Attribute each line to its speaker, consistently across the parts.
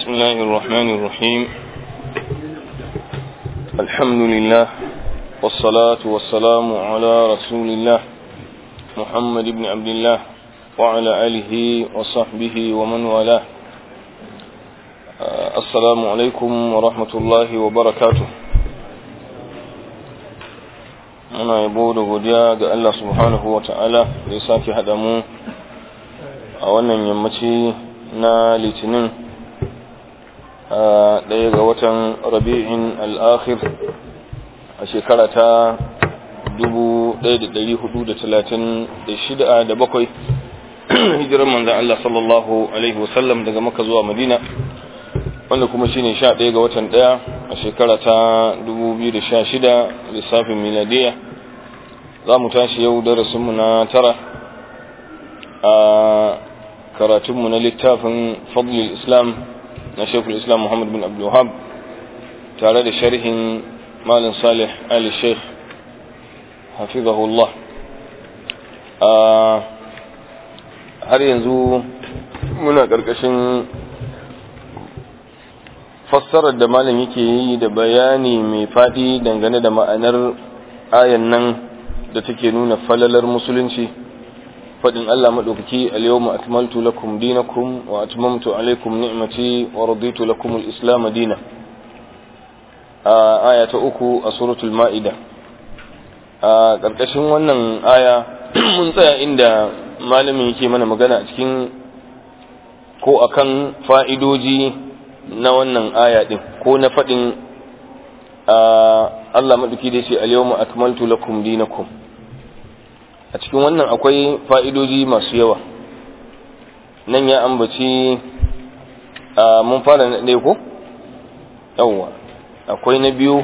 Speaker 1: بسم الله الرحمن الرحيم الحمد لله والصلاة والسلام على رسول الله محمد بن عبد الله وعلى آله وصحبه ومن والاه السلام عليكم ورحمة الله وبركاته muna yabo da godiya ga Allah subhanahu wa ta'ala da ya sake haɗa mu a wannan yammaci na litinin a ɗaya ga watan rabi'in al'akhir a shekara ta 1436 da bakwai hijirar manzan Allah sallallahu Alaihi wasallam daga maka zuwa madina wanda kuma shine sha ɗaya ga watan ɗaya a shekara ta 2016 lissafin miladiya za mu tashi yau darasinmu na tara a karatunmu na littafin fadlul islam na shekul islam muhammad bin abdullahab tare da sharhin malin salih ali sheikh hafizahullah har yanzu muna ƙarƙashin fassarar da malam yake yi da bayani mai faɗi dangane da ma'anar ayan nan da take nuna falalar musulunci faɗin Allah maɗaukaki al-yawma akmaltu lakum dinakum wa atmamtu alaykum ni'mati wa raditu lakum al-islam dina a aya ta uku a suratul ma'ida a ƙarƙashin wannan aya mun tsaya inda malamin yake mana magana a cikin ko akan fa'idoji na wannan aya din ko na faɗin Allah maɗauki da ce al-yawma akmaltu lakum dinakum a cikin wannan akwai fa'idoji masu yawa nan ya ambaci mun fara na ɗaya ko yawwa akwai na biyu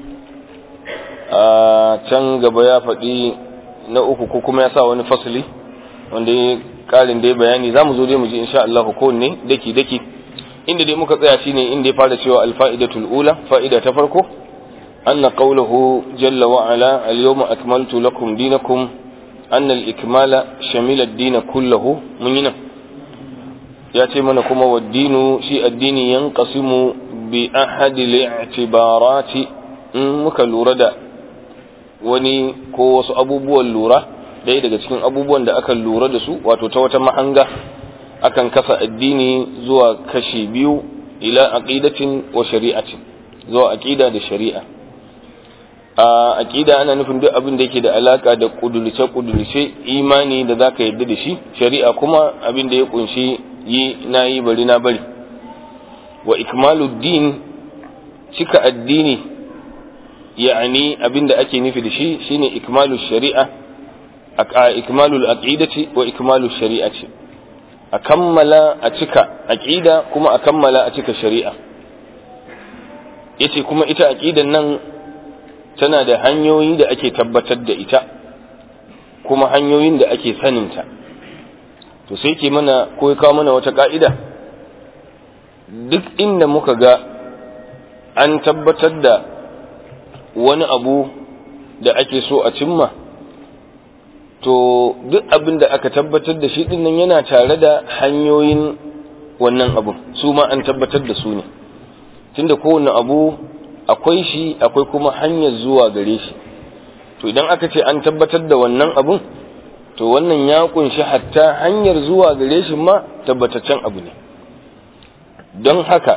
Speaker 1: a can gaba ya faɗi na uku ko kuma ya sa wani fasili wanda ya ƙarin da ya bayani za mu zo dai mu ji insha Allah kowanne daki daki inda dai muka tsaya shine inda ya fara cewa alfa'idatul ula fa'ida ta farko anna qawluhu jalla wa ala al-yawma akmaltu lakum dinakum anna al-ikmala shamila ad-din kullahu mun yana ya ce mana kuma waddinu shi addini yanqasimu bi ahad al-i'tibarati in muka lura da wani ko wasu abubuwan lura ɗaya daga cikin abubuwan da aka lura da su wato ta wata mahanga akan kasa addini zuwa kashi biyu ila aqidatin wa shari'atin zuwa aqida da shari'a a aqida ana nufin duk abin da yake da alaka da kudulce kudulce imani da zaka yarda da shi shari'a kuma abin da ya kunshi yi nayi bari na bari wa ikmaluddin cika addini ya'ani abin da ake nufi da shi shine ikmalu shari'a ikmalul aqidati wa ikmalu shari'ati a kammala a cika aqida kuma a kammala a cika shari'a yace kuma ita aqidan nan tana da hanyoyi da ake tabbatar da ita kuma hanyoyin da ake saninta to sai ke mana ko ya kawo mana wata ka'ida duk inda muka ga an tabbatar da wani abu da ake so a cimma to duk abin da aka tabbatar da shi dinnan yana tare da hanyoyin wannan abu su ma an tabbatar da su ne tunda kowane abu akwai shi akwai kuma hanyar zuwa gare shi to idan aka ce an tabbatar da wannan abun to wannan ya kunshi hatta hanyar zuwa gare shi ma tabbataccen abu ne don haka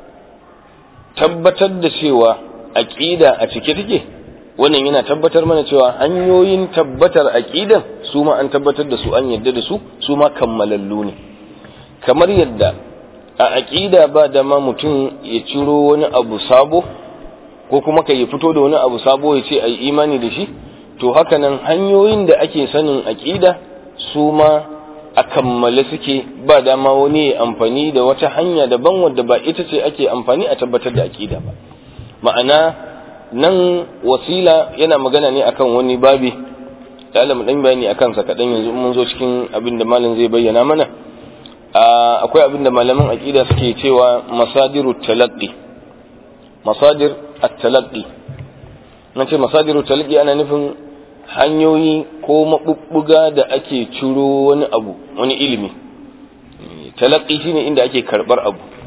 Speaker 1: tabbatar da cewa aƙida a cike take wannan yana tabbatar mana cewa hanyoyin tabbatar aqidan su ma an tabbatar da su an yadda da su su ma kammalallu ne kamar yadda a aqida ba da ma mutum ya ciro wani abu sabo ko kuma kai ya fito da wani abu sabo ya ce ai imani da shi to haka nan hanyoyin da ake sanin aqida su ma a kammale suke ba dama wani ya amfani da wata hanya daban wadda ba ita ce ake amfani a tabbatar da aqida ba ma'ana nan wasila yana magana ne akan wani babi da alamu dan bayani akan sa kadan yanzu mun zo cikin abin da malam zai bayyana mana akwai abin da malaman aqida suke cewa masadiru talaqqi masadir at-talaqqi nace masadiru talaqqi ana nufin hanyoyi ko mabubbuga da ake ciro wani abu wani ilimi talaqqi shine inda ake karbar abu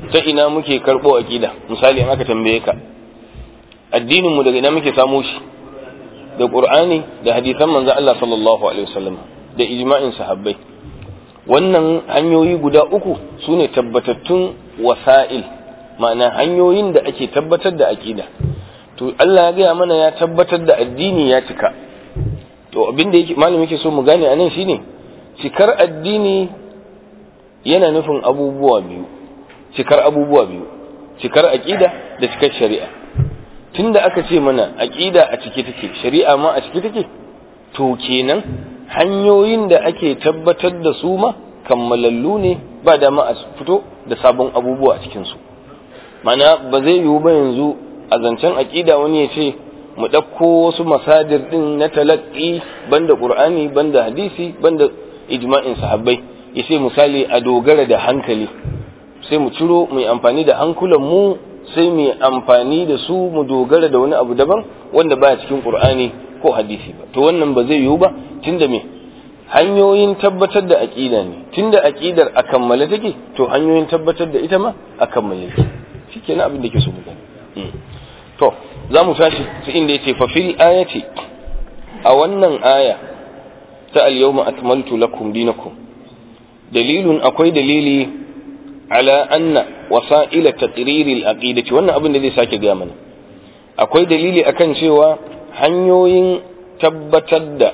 Speaker 1: ta ina muke karɓo aƙida misali in aka tambaye ka addinin mu daga ina muke samo shi da qur'ani da hadisan manzon Allah sallallahu alaihi wasallam da ijma'in sahabbai wannan hanyoyi guda uku sune tabbatattun wasa'il ma'ana hanyoyin da ake tabbatar da aƙida to Allah ya gaya mana ya tabbatar da addini ya cika to abin da yake malami yake so mu gane anan shine cikar addini yana nufin abubuwa biyu cikar abubuwa biyu cikar aqida da cikar shari'a tunda aka ce mana aqida a cike take shari'a ma a cike take to kenan hanyoyin da ake tabbatar da su ma kammalallu ne ba da ma a fito da sabon abubuwa a cikin su mana ba zai yiwu ba yanzu a zancen aqida wani ya ce mu ɗauko wasu masadir ɗin na talaƙi banda ƙur'ani banda hadisi banda ijma'in sahabbai ya ce misali a dogara da hankali sai mu ciro mu amfani da hankulan mu sai mu amfani da su mu dogara da wani abu daban wanda baya cikin ƙur'ani ko hadisi ba to wannan ba zai yiwu ba tunda me hanyoyin tabbatar da aƙida ne tunda aƙidar a kammale take to hanyoyin tabbatar da ita ma a kammale take shikenan abin da ke so mu gani to za mu tashi su inda yace fa fil ayati a wannan aya ta al-yawma akmaltu lakum dinakum dalilun akwai dalili ala anna wasa'il taqrir al-aqidati wannan abin da zai sake ga mana akwai dalili akan cewa hanyoyin tabbatar da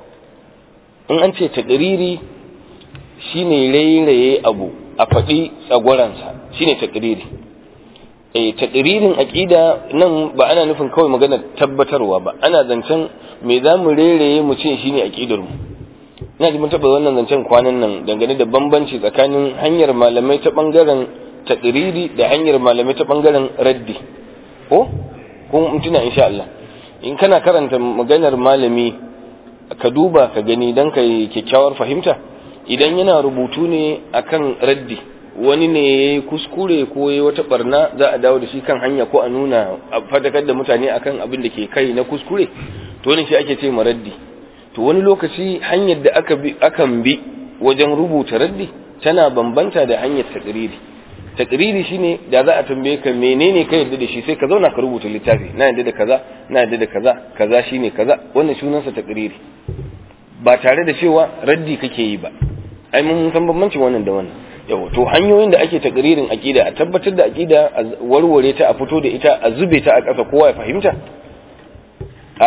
Speaker 1: in an ce taqriri shine rairaye abu a faɗi tsagwaransa shine taqriri eh taqririn aqida nan ba ana nufin kawai magana tabbatarwa ba ana zancen me za mu rereye mu ce shine aqidar mu ina ji mun taba wannan zancen kwanan nan dangane da bambanci tsakanin hanyar malamai ta bangaren taqriri da hanyar malamai ta bangaren raddi ko kun mutuna insha Allah in kana karanta maganar malami ka duba ka gani dan kai kyakkyawar fahimta idan yana rubutu ne akan raddi wani ne ya yi kuskure ko ya wata barna za a dawo da shi kan hanya ko a nuna a fadakar da mutane akan abin da ke kai na kuskure to wani shi ake ce raddi to wani lokaci hanyar da aka bi akan bi wajen rubuta raddi tana bambanta da hanyar takriri takriri shine da za a tambaye ka menene ka yarda da shi sai ka zauna ka rubuta littafi na yarda da kaza na yarda da kaza kaza shine kaza wannan sunansa takriri ba tare da cewa raddi kake yi ba ai mun san bambancin wannan da wannan yawa to hanyoyin da ake takririn aqida a tabbatar da aqida a warware ta a fito da ita a zube ta a ƙasa kowa ya fahimta a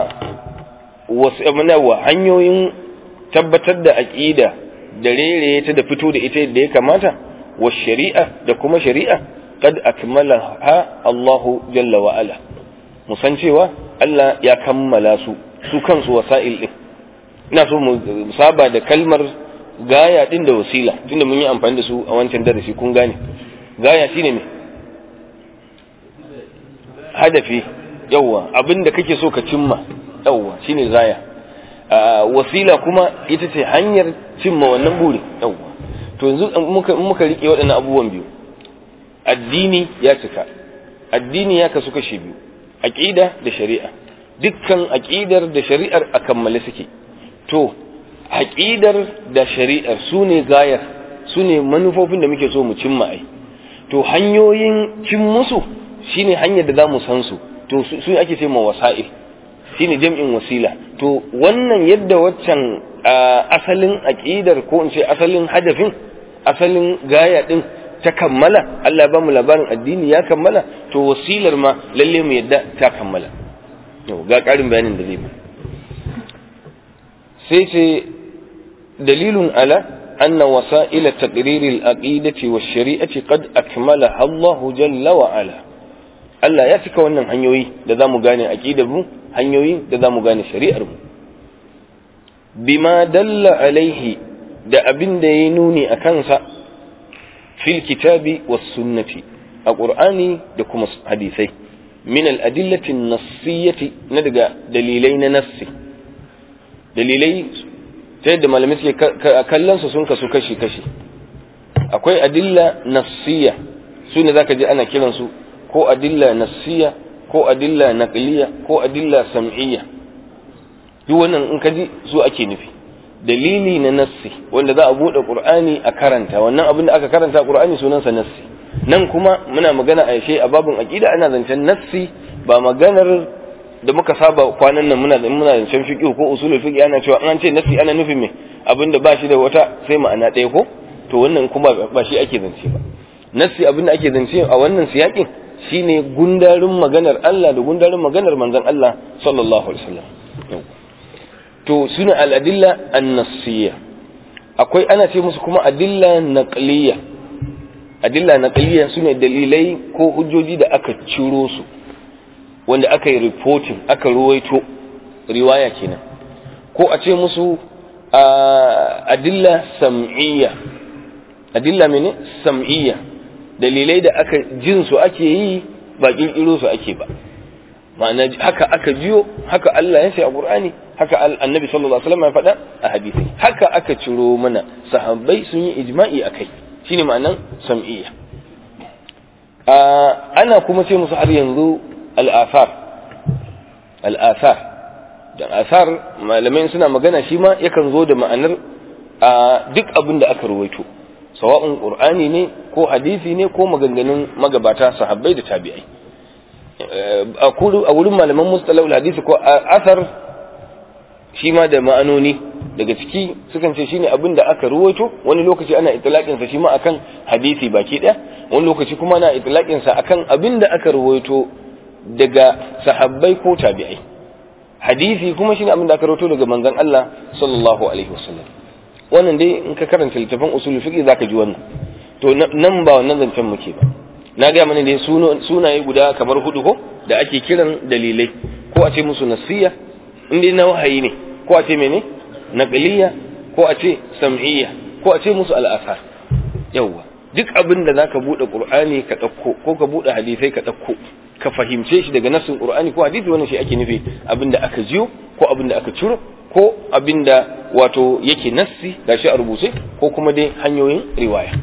Speaker 1: wasu wa hanyoyin tabbatar da aqida da rere ta da fito da ita yadda ya kamata wa shari'a da kuma shari'a qad akmalaha Allahu jalla wa ala musan cewa Allah ya kammala su su kansu wasa'il din ina so mu saba da kalmar gaya din da wasila tunda mun yi amfani da su a wancan darasi kun gane gaya shine me hadafi yawa abinda kake so ka cimma yawa shine gaya wasila kuma ita ce hanyar cimma wannan buri yawa to yanzu muka muka rike waɗannan abubuwan biyu addini ya cika addini ya kasu kashi biyu aqida da shari'a dukkan aqidar da shari'ar a kammale suke to aƙidar da shari'ar su ne gayar su ne manufofin da muke so mu cimma ai to hanyoyin cin musu shine hanyar da za mu san su to su ake ce ma wasa'il shine jam'in wasila to wannan yadda waccan asalin aƙidar ko in ce asalin hadafin asalin gaya din ta kammala Allah ba mu labarin addini ya kammala to wasilar ma lalle mu yadda ta kammala ga ƙarin bayanin da zai bi sai ce dalilun ala أن وسائل تقرير الأقيدة والشريعة قد أكملها الله جل وعلا Allah ya cika wannan hanyoyi da za mu gane aƙidar mu hanyoyi da za mu gane shari'ar mu bima dalla alaihi da abin da ya nuni a kansa fil kitabi was sunnati a qur'ani da kuma hadisai min al adillati nassiyati na daga dalilai na nassi dalilai ta yadda malamai suke kallon su sun kasu kashi kashi akwai adilla nassiya su ne zaka ji ana kiransu ko adilla nassiya ko adilla naqliya ko adilla sam'iyya duk wannan in ka ji su ake nufi dalili na nassi wanda za a bude qur'ani a karanta wannan abin da aka karanta a qur'ani sunansa nassi nan kuma muna magana a yashe a babin aqida ana zancen nassi ba maganar da muka saba kwanan nan muna muna zancen fiqh ko usulul fiqh ana cewa an ce nassi ana nufin me abinda ba shi da wata sai ma'ana ɗaya ko to wannan kuma ba shi ake zance ba nassi abinda ake zance a wannan siyakin shine gundarin maganar Allah da gundarin maganar manzon Allah sallallahu alaihi wasallam to suna al-adilla an-nassiyya akwai ana ce musu kuma adilla naqliyya adilla naqliyya sune dalilai ko hujjoji da aka ciro su wanda aka yi reporting aka ruwaito riwaya kenan ko a ce musu adilla sam'iyya adilla mene sam'iyya dalilai da aka jin su ake yi ba kirkiro su ake ba ma'ana haka aka jiyo haka Allah ya ce a Qur'ani haka annabi sallallahu alaihi wasallam ya faɗa a hadisi haka aka ciro mana sahabbai sun yi ijma'i akai shine ma'anan sam'iyya ana kuma ce musu har yanzu al'afar al'afar da asar malamai suna magana shi ma yakan zo da ma'anar a duk abin da aka ruwaito sawa'un qur'ani ne ko hadisi ne ko maganganun magabata sahabbai da tabi'ai a wurin malaman mustalahul hadisi ko asar shi ma da ma'anoni daga ciki sukan ce shine abin da aka ruwaito wani lokaci ana itlaqin sa shi ma akan hadisi baki daya wani lokaci kuma ana itlaqin sa akan abin da aka ruwaito daga sahabbai ko tabi'ai hadisi kuma shine abin da aka rawaito daga manzon Allah sallallahu alaihi wasallam wannan dai in ka karanta littafin usul fiqh zaka ji wannan to nan ba wannan zancen muke ba na ga mana dai sunaye guda kamar hudu ko da ake kiran dalilai ko a ce musu nasiya in dai na wahayi ne ko a ce mene naqliya ko a ce sam'iyya ko a ce musu al'asar yawwa duk abin da zaka bude qur'ani ka dauko ko ka bude hadisai ka dauko ka fahimce shi daga nassin qur'ani ko hadisi wannan shi ake nufi abin da aka jiyo ko abin da aka ciro ko abin da wato yake nassi gashi a rubuce ko kuma dai hanyoyin riwaya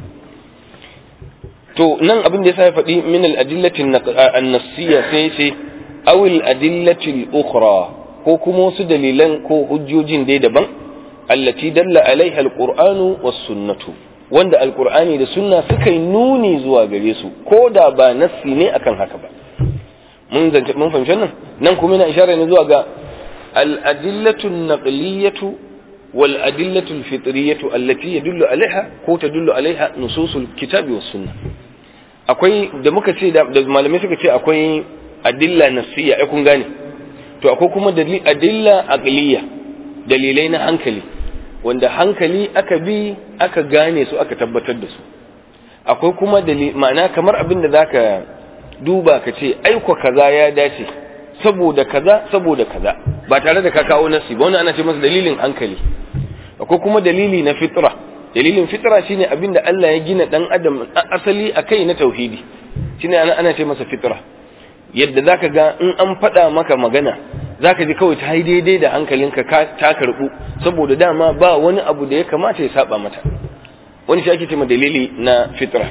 Speaker 1: to nan abin da yasa ya faɗi min al-adillati an-nassiyya sai ce aw al-adillati al-ukhra ko kuma wasu dalilan ko hujjojin dai daban allati dalla alaiha al-qur'anu was-sunnatu wanda al-qur'ani da sunna suka yi nuni zuwa gare su ko da ba nassi ne akan haka ba mun zance mun fahimci nan nan kuma yana isharar ne zuwa ga al-adillatu an-naqliyatu wal adillatu al-fitriyatu allati yadullu alaiha ko tadullu alaiha nususul kitabi was sunnah akwai da muka ce da malamai suka ce akwai adilla nafsiyya ai kun gane to akwai kuma adilla aqliya dalilai na hankali wanda hankali aka bi aka gane su aka tabbatar da su akwai kuma ma'ana kamar abin da zaka duba ka ce aiko kaza ya dace saboda kaza saboda kaza ba tare da ka kawo nasi ba wannan ana ce masa dalilin hankali akwai kuma dalili na fitra dalilin fitra shine abin da Allah ya gina dan adam asali akai na tauhidi shine ana ana ce masa fitra yadda zaka ga in an faɗa maka magana zaka ji kawai ta yi daidai da hankalinka ka ta karbu saboda dama ba wani abu da ya kamata ya saba mata wani shi ake ce dalili na fitra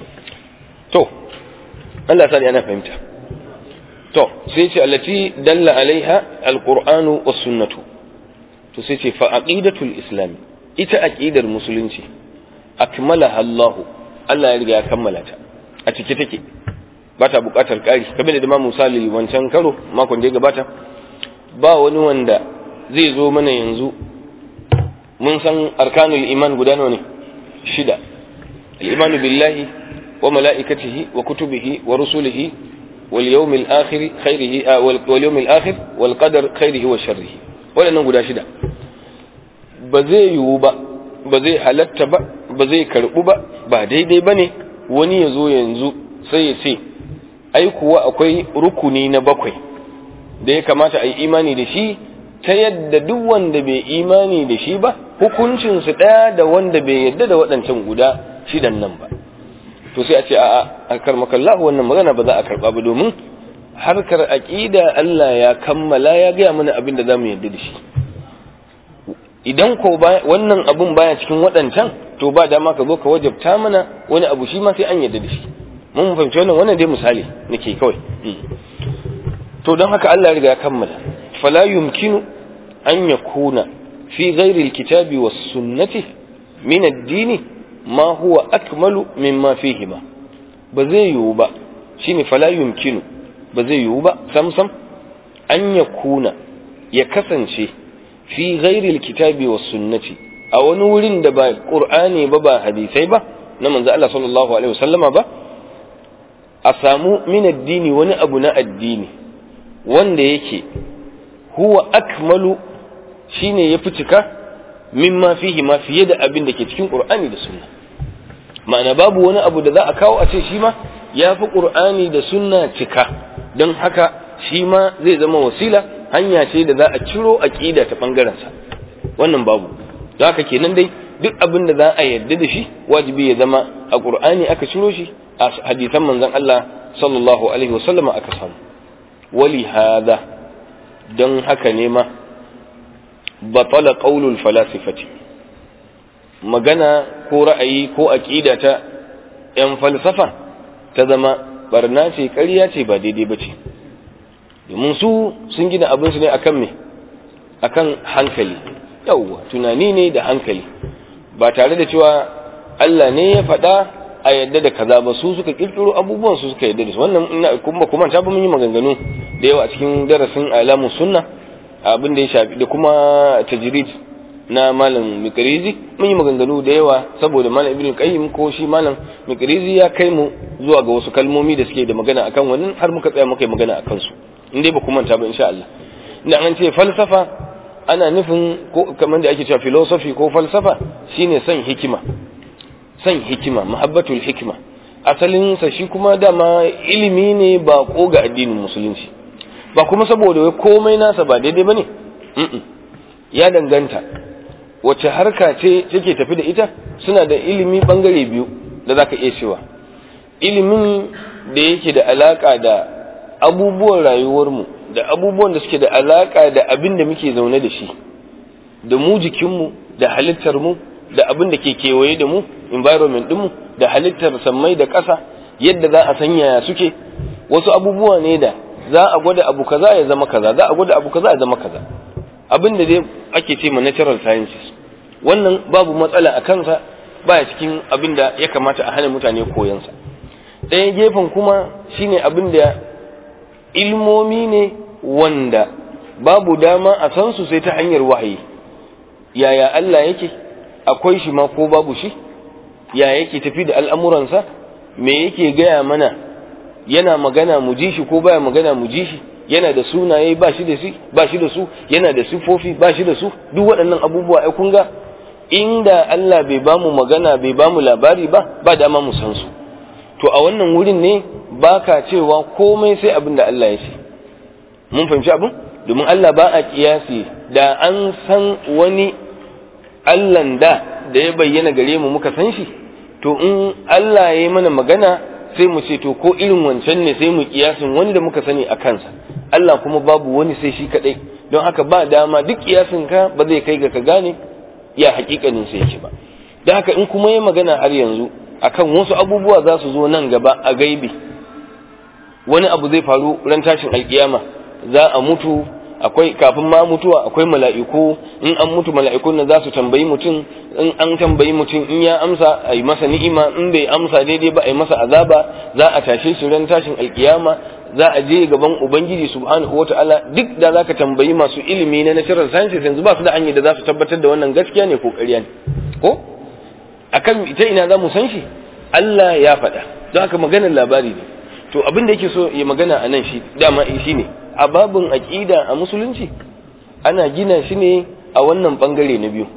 Speaker 1: to Allah sani ana fahimta to sai ce allati dalla alaiha alqur'anu was sunnatu to sai ce fa aqidatul islam ita aqidar musulunci akmalaha Allah Allah ya riga ya kammala ta a cike take ba ta bukatar kari kamar da Imam Musa wancan karo makon da ya gabata ba wani wanda zai zo mana yanzu mun san arkanul iman guda nawa ne shida al-imanu billahi wa mala'ikatihi wa kutubihi wa rusulihi wal yawmil akhir khairihi wal yawmil akhir wal qadar khairihi wa sharrihi wadannan guda shida ba zai yiwu ba ba zai halatta ba ba zai karbu ba ba daidai bane wani ya zo yanzu sai ya ce ai kuwa akwai rukuni na bakwai da ya kamata a yi imani da shi ta yadda duk wanda bai imani da shi ba hukuncinsu ɗaya da wanda bai yadda da waɗancan guda shidan nan ba to sai a ce a'a a karmakallahu wannan magana ba za a karɓa ba domin harkar aƙida Allah ya kammala ya gaya mana abin da za mu yadda da shi idan ko wannan abun baya cikin waɗancan to ba dama ka zo ka wajabta mana wani abu shi ma sai an yadda da shi mun fahimci wannan wannan dai misali nake kawai to don haka Allah ya riga ya kammala fala yumkinu an yakuna fi ghairi alkitabi was sunnati min ad-din ma huwa akmalu mimma fihima ba zai yiwu ba shine fala yumkinu ba zai yiwu ba sam sam an ya kuna ya kasance fi ghairil kitabi was sunnati a wani wurin da ba qur'ani ba ba hadisai ba na manzo Allah sallallahu alaihi wasallama ba a samu min addini wani abu na addini wanda yake huwa akmalu shine yafi cika mimma fihi ma fiye da abin da ke cikin qur'ani da sunna ma'ana babu wani abu da za a kawo a ce shi ma ya fi qur'ani da sunna cika don haka shi ma zai zama wasila hanya ce da za a ciro aqida ta bangaren sa wannan babu don haka kenan dai duk abin da za a yarda da shi wajibi ya zama a qur'ani aka ciro shi a hadisan manzon Allah sallallahu alaihi wasallama aka samu wali hada don haka ne ma batala qaulul falasifati magana ko ra'ayi ko aqida ta yan falsafa ta zama barna ce ƙarya ce ba daidai ba ce domin su sun gina abin su ne akan me akan hankali yawwa tunani ne da hankali ba tare da cewa Allah ne ya faɗa a yadda da kaza ba su suka kirkiro abubuwan su suka yadda da su wannan ina kuma kuma ta ba mun yi maganganu da yawa a cikin darasin alamu sunna abin da ya shafi da kuma tajrid na malam mikrizi mun yi maganganu da yawa saboda malam ibnu qayyim ko shi malam mikrizi ya kai mu zuwa ga wasu kalmomi da suke da magana akan wannan har muka tsaya muka yi magana akan su in dai ba ku manta ba insha Allah ina an ce falsafa ana nufin ko kamar da ake cewa philosophy ko falsafa shine son hikima son hikima mahabbatul hikima asalin sa shi kuma dama ilimi ne ba ko ga addinin musulunci ba kuma saboda wai komai nasa ba daidai bane ya danganta wace harka ce take tafi da ita suna da ilimi bangare biyu da zaka iya cewa ilimin da yake da alaka da abubuwan rayuwarmu da abubuwan da suke da alaka da abin da muke zaune da shi da mu jikinmu da halittarmu da abin da ke kewaye da mu environment ɗinmu da halittar sammai da ƙasa yadda za a sanya suke wasu abubuwa ne da za a gwada abu kaza ya zama kaza za a gwada abu kaza ya zama kaza abin da dai ake ce ma natural sciences wannan babu matsala a kansa baya cikin abin da ya kamata a hana mutane koyansa ɗaya gefen kuma shine abin da ilmomi ne wanda babu dama a san su sai ta hanyar wahayi yaya Allah yake akwai shi ma ko babu shi ya yake tafi da al'amuransa me yake gaya mana yana magana mu ji shi ko baya magana mu ji shi yana da sunaye ba shi da su ba shi da su yana da sifofi ba shi da su duk waɗannan abubuwa ai kun ga inda Allah bai ba mu magana bai ba mu labari ba ba dama mu san su to a wannan wurin ne baka cewa komai sai abin da Allah ya ce mun fahimci abin domin Allah ba a kiyasi da an san wani Allahn da da ya bayyana gare mu muka san shi to in Allah ya yi mana magana sai mu ce to ko irin wancan ne sai mu kiyasin wani da muka sani a kansa Allah kuma babu wani sai shi kadai don haka ba dama duk kiyasin ka ba zai kai ga ka gane ya hakikanin sai yake ba don haka in kuma ya magana har yanzu akan wasu abubuwa za su zo nan gaba a gaibi wani abu zai faru ran tashin alkiyama za a mutu akwai kafin ma mutuwa akwai mala'iku in an mutu mala'ikun nan za su tambayi mutum in an tambayi mutum in ya amsa a yi masa ni'ima in bai amsa daidai ba a yi masa azaba za a tashe shi ran tashin alkiyama za a je gaban ubangiji subhanahu wata'ala duk da za ka tambayi masu ilimi na natural sciences yanzu ba su da hanyar da za su tabbatar da wannan gaskiya ne ko ƙarya ne ko akan ita ina za mu san shi Allah ya faɗa don haka maganar labari ne to abin da yake so ya magana a nan shi dama shi ne a babin aƙida a musulunci ana gina shi ne a wannan ɓangare na biyu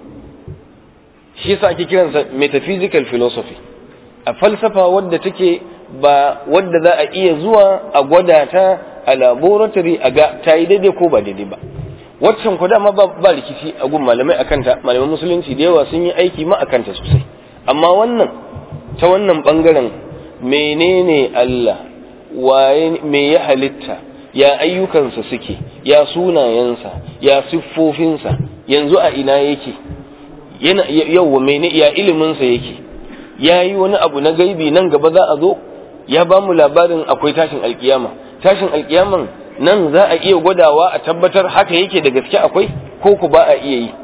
Speaker 1: shi yasa ake kiransa metaphysical philosophy a falsafa wadda take ba wadda za a iya zuwa a gwada ta a laboratory a ga ta yi daidai ko ba daidai ba waccan ku dama ba rikici a gun malamai akanta malaman musulunci da yawa sun yi aiki ma akanta sosai amma wannan ta wannan ɓangaren menene Allah waye me ya halitta ya ayyukansa suke ya sunayensa ya siffofinsa yanzu a ina yake yana yawwa mene ya iliminsa yake ya yi wani abu na gaibi nan gaba za a zo ya ba mu labarin akwai tashin alkiyama tashin alkiyaman nan za a iya gwadawa a tabbatar haka yake da gaske akwai ko ku ba a iya yi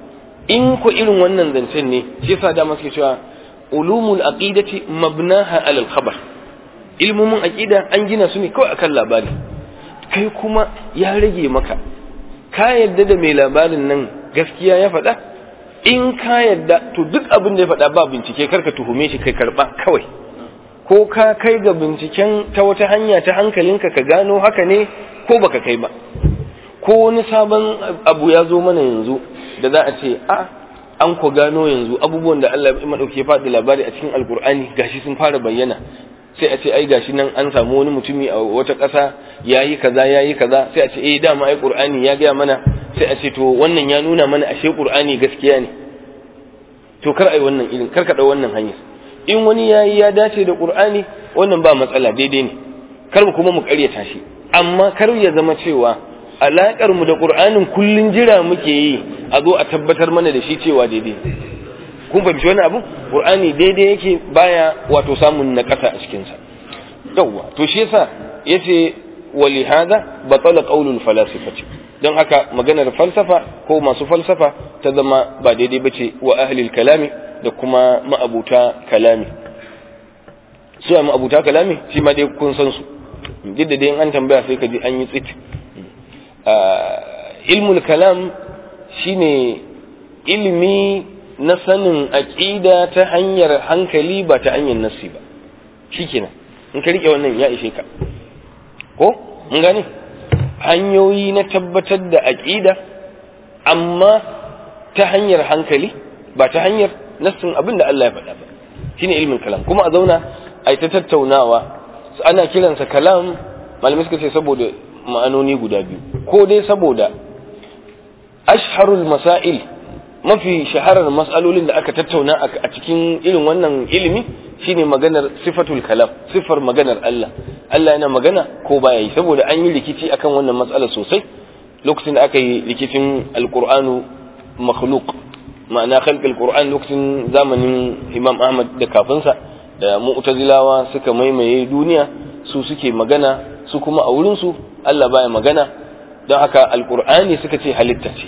Speaker 1: in ku irin wannan zancen ne shi yasa da suke cewa ulumul aqidati mabnaha alal khabar ilmomin aqida an gina su ne kawai akan labari kai kuma ya rage maka ka yadda da mai labarin nan gaskiya ya faɗa in ka yadda to duk abin da ya faɗa ba bincike karka tuhume shi kai karɓa kawai ko ka kai ga binciken ta wata hanya ta hankalinka ka gano haka ne ko baka kai ba ko wani sabon abu ya zo mana yanzu da za a ce a an ku gano yanzu abubuwan da Allah ya madauke ya faɗi labari a cikin alkur'ani gashi sun fara bayyana sai a ce ai gashi nan an samu wani mutumi a wata ƙasa yayi kaza yayi kaza sai a ce eh dama ai qur'ani ya gaya mana sai a ce to wannan ya nuna mana ashe qur'ani gaskiya ne to kar ai wannan irin kar ka dau wannan hanyar in wani yayi ya dace da qur'ani wannan ba matsala daidai ne kar mu kuma mu ƙaryata shi amma kar ya zama cewa alaƙar mu da qur'anin kullun jira muke yi a zo a tabbatar mana da shi cewa daidai kun fahimci wani abu qur'ani daidai yake baya wato samun naƙasa a cikin sa yawwa to shi yasa yace wali hada batala qaulul falasifati don haka maganar falsafa ko masu falsafa ta zama ba daidai bace wa ahlil kalami da kuma ma'abuta kalami su a ma'abuta kalami shi ma dai kun san su duk da dai an tambaya sai ka ji an yi tsit ilmul kalam shine ilimi na sanin aqida ta hanyar hankali ba ta hanyar nassi ba shikenan in ka rike wannan ya ishe ka ko mun gane hanyoyi na tabbatar da aqida amma ta hanyar hankali ba ta hanyar nassin abin da Allah ya faɗa ba shine ilmin kalam kuma a zauna a ta tattaunawa ana kiransa kalam malamai suka ce saboda ma'anoni guda biyu ko dai saboda ashharul masail mafi shaharar mas'alolin da aka tattauna a cikin irin wannan ilimi shine maganar sifatul kalam sifar maganar Allah Allah yana magana ko baya yi saboda an yi rikici akan wannan matsala sosai lokacin da aka yi rikicin alqur'anu makhluq ma'ana khalqul qur'an lokacin zamanin Imam Ahmad da kafinsa da mu'tazilawa suka maimaye duniya su suke magana su kuma a wurin su Allah baya magana don haka alqur'ani suka ce halitta ce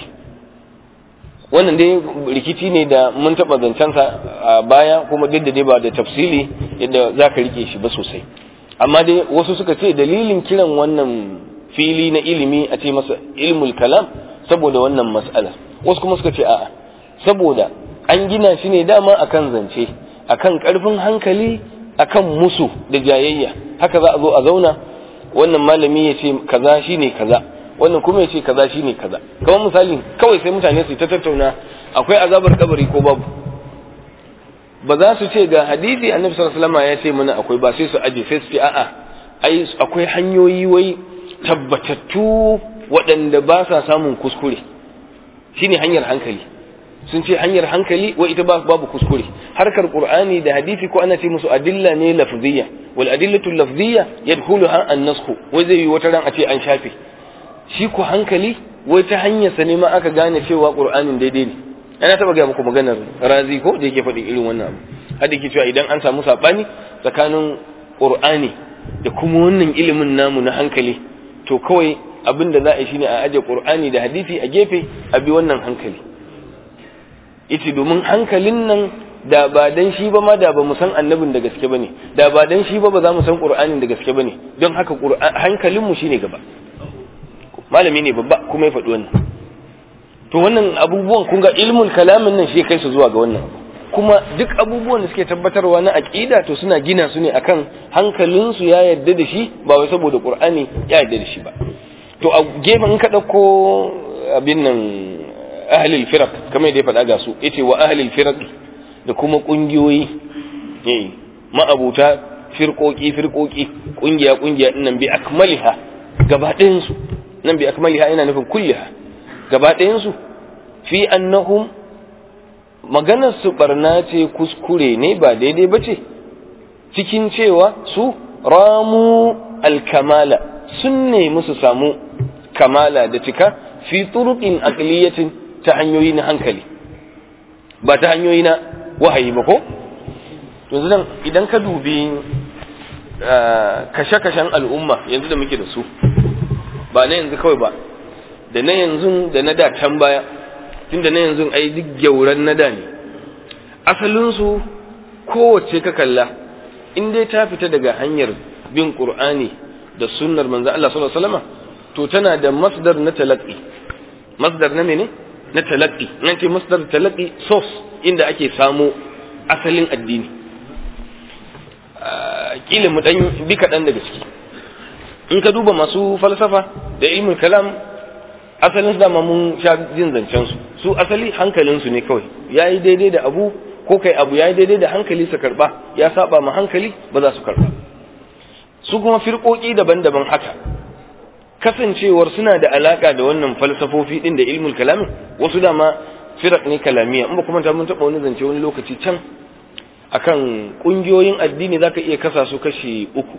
Speaker 1: wannan dai rikici ne da mun taɓa zancensa a baya kuma duk da dai ba da tafsili yadda za ka rike shi ba sosai amma dai wasu suka ce dalilin kiran wannan fili na ilimi a ce masa ilmul kalam saboda wannan mas'ala wasu kuma suka ce a'a saboda an gina shi ne dama akan zance akan karfin hankali akan musu da jayayya haka za a zo a zauna wannan malami ya ce kaza shine kaza wannan kuma ya ce kaza shine kaza kamar misali kawai sai mutane su ta tattauna akwai azabar kabari ko babu ba za su ce ga hadisi annabi sallallahu alaihi wasallam ya ce mana akwai ba sai su aje sai su ce a'a ai akwai hanyoyi wai tabbatattu waɗanda ba sa samun kuskure shine hanyar hankali sun ce hanyar hankali wa ita babu kuskure harkar qur'ani da hadisi ko ana ce musu adilla ne lafziyya wal adillatu lafziyya yadkhuluha an-nasxu wai zai yi wata ran a ce an shafe shi ku hankali wai ta hanyar sa ne ma aka gane cewa qur'anin daidai ne ana taba ga muku maganar razi ko da yake faɗi irin wannan abu har da ke cewa idan an samu sabani tsakanin qur'ani da kuma wannan ilimin namu na hankali to kawai abin da za a yi shine a aje qur'ani da hadisi a gefe a bi wannan hankali ita domin hankalin nan da ba dan shi ba ma da ba mu san annabin da gaske bane da ba dan shi ba ba za mu san qur'anin da gaske bane don haka hankalin mu shine gaba malami ne babba kuma ya faɗi wannan to wannan abubuwan kun ga ilmul kalamin nan shi kai su zuwa ga wannan kuma duk abubuwan da suke tabbatarwa na aqida to suna gina su ne akan hankalin su ya yarda da shi ba wai saboda qur'ani ya yarda da shi ba to a gefen in ka dauko abin nan ahlul firaq kamar da ya faɗa ga su yace wa ahlul firaq da kuma kungiyoyi eh ma'abuta firqoki firqoki kungiya kungiya dinnan bi akmaliha gaba ɗayan su nan bi akmaliha ina nufin kulliha gaba ɗayan su fi annahum maganar su barna ce kuskure ne ba daidai ba ce cikin cewa su ramu alkamala sun nemi su samu kamala da cika fi turuqin aqliyatin ta hanyoyi na hankali ba ta hanyoyi na wahayi ba ko yanzu nan idan ka dubi kashe-kashen al'umma yanzu da muke da su ba na yanzu kawai ba da na yanzu da na da can baya tunda na yanzu ai duk gyauran na da ne asalinsu kowace ka kalla in dai ta fita daga hanyar bin qur'ani da sunnar manzo Allah sallallahu alaihi wasallam to tana da masdar na talaqi masdar na mene na talaqi nan ce masdar talaqi source inda ake samu asalin addini kila mu dan bi kaɗan daga ciki in ka duba masu falsafa da ilmin kalam asalin su dama mun sha jin zancen su su asali hankalin su ne kawai yayi daidai da abu ko kai abu yayi daidai da hankali su karba ya saba ma hankali ba za su karba su kuma firƙoƙi daban-daban haka kasancewar suna da alaka da wannan falsafofi din da ilmul kalamin wasu dama firak ne kalamiya in ba kuma ta mun taɓa wani zance wani lokaci can akan ƙungiyoyin addini zaka iya kasa su kashi uku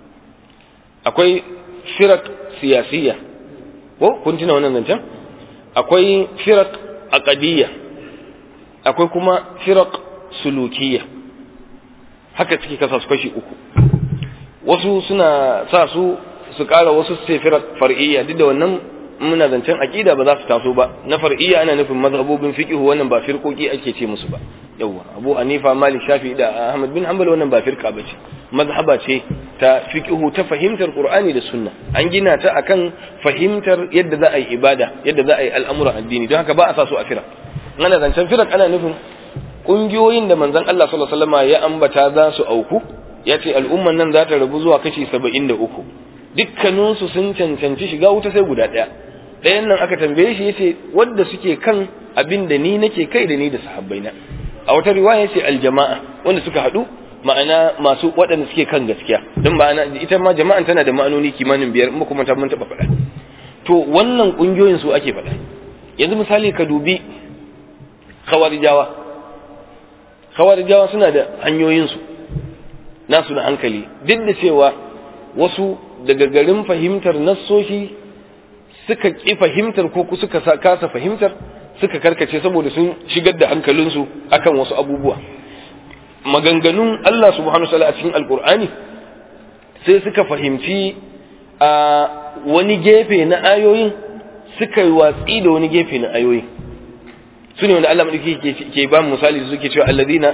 Speaker 1: akwai firak siyasiyya ko kun tuna wannan zancen akwai firak aqadiyya akwai kuma firak sulukiyya haka suke kasa su kashi uku wasu suna sa su su ƙara wasu su ce firak far'iyya duk da wannan muna zancen aqida ba za su taso ba na far'iyya ana nufin mazhabobin fiqh wannan ba firqoki ake ce musu ba yawa Abu Hanifa Malik Shafi'i da Ahmad bin Hanbal wannan ba firqa bace mazhaba ce ta fiqh ta fahimtar Qur'ani da Sunna an gina ta akan fahimtar yadda za a yi ibada yadda za a yi al'amuran addini don haka ba a sa su a firaq ana zancen firaq ana nufin kungiyoyin da manzon Allah sallallahu alaihi wasallam ya ambata za su auku ya ce al'umman nan za ta rabu zuwa kashi 73 dukkaninsu sun cancanci shiga wuta sai guda ɗaya ɗayan nan aka tambaye shi yace wadda suke kan abin da ni nake kai da ni da sahabbaina a wata riwaya yace aljama'a wanda suka haɗu ma'ana masu waɗanda suke kan gaskiya don ma'ana ita ma jama'an tana da ma'anoni kimanin biyar in kuma ta mun taɓa faɗa to wannan ƙungiyoyin su ake faɗa yanzu misali ka dubi khawarijawa khawarijawa suna da hanyoyinsu nasu na hankali duk da cewa wasu daga garin fahimtar nassoshi suka ƙi fahimtar ko suka kasa fahimtar suka karkace saboda sun shigar da hankalinsu akan wasu abubuwa maganganun Allah subhanahu wa ta'ala a cikin alkur'ani sai suka fahimci a wani gefe na ayoyin suka yi watsi da wani gefe na ayoyin su ne wanda Allah madauki ke ba misali suke cewa alladhina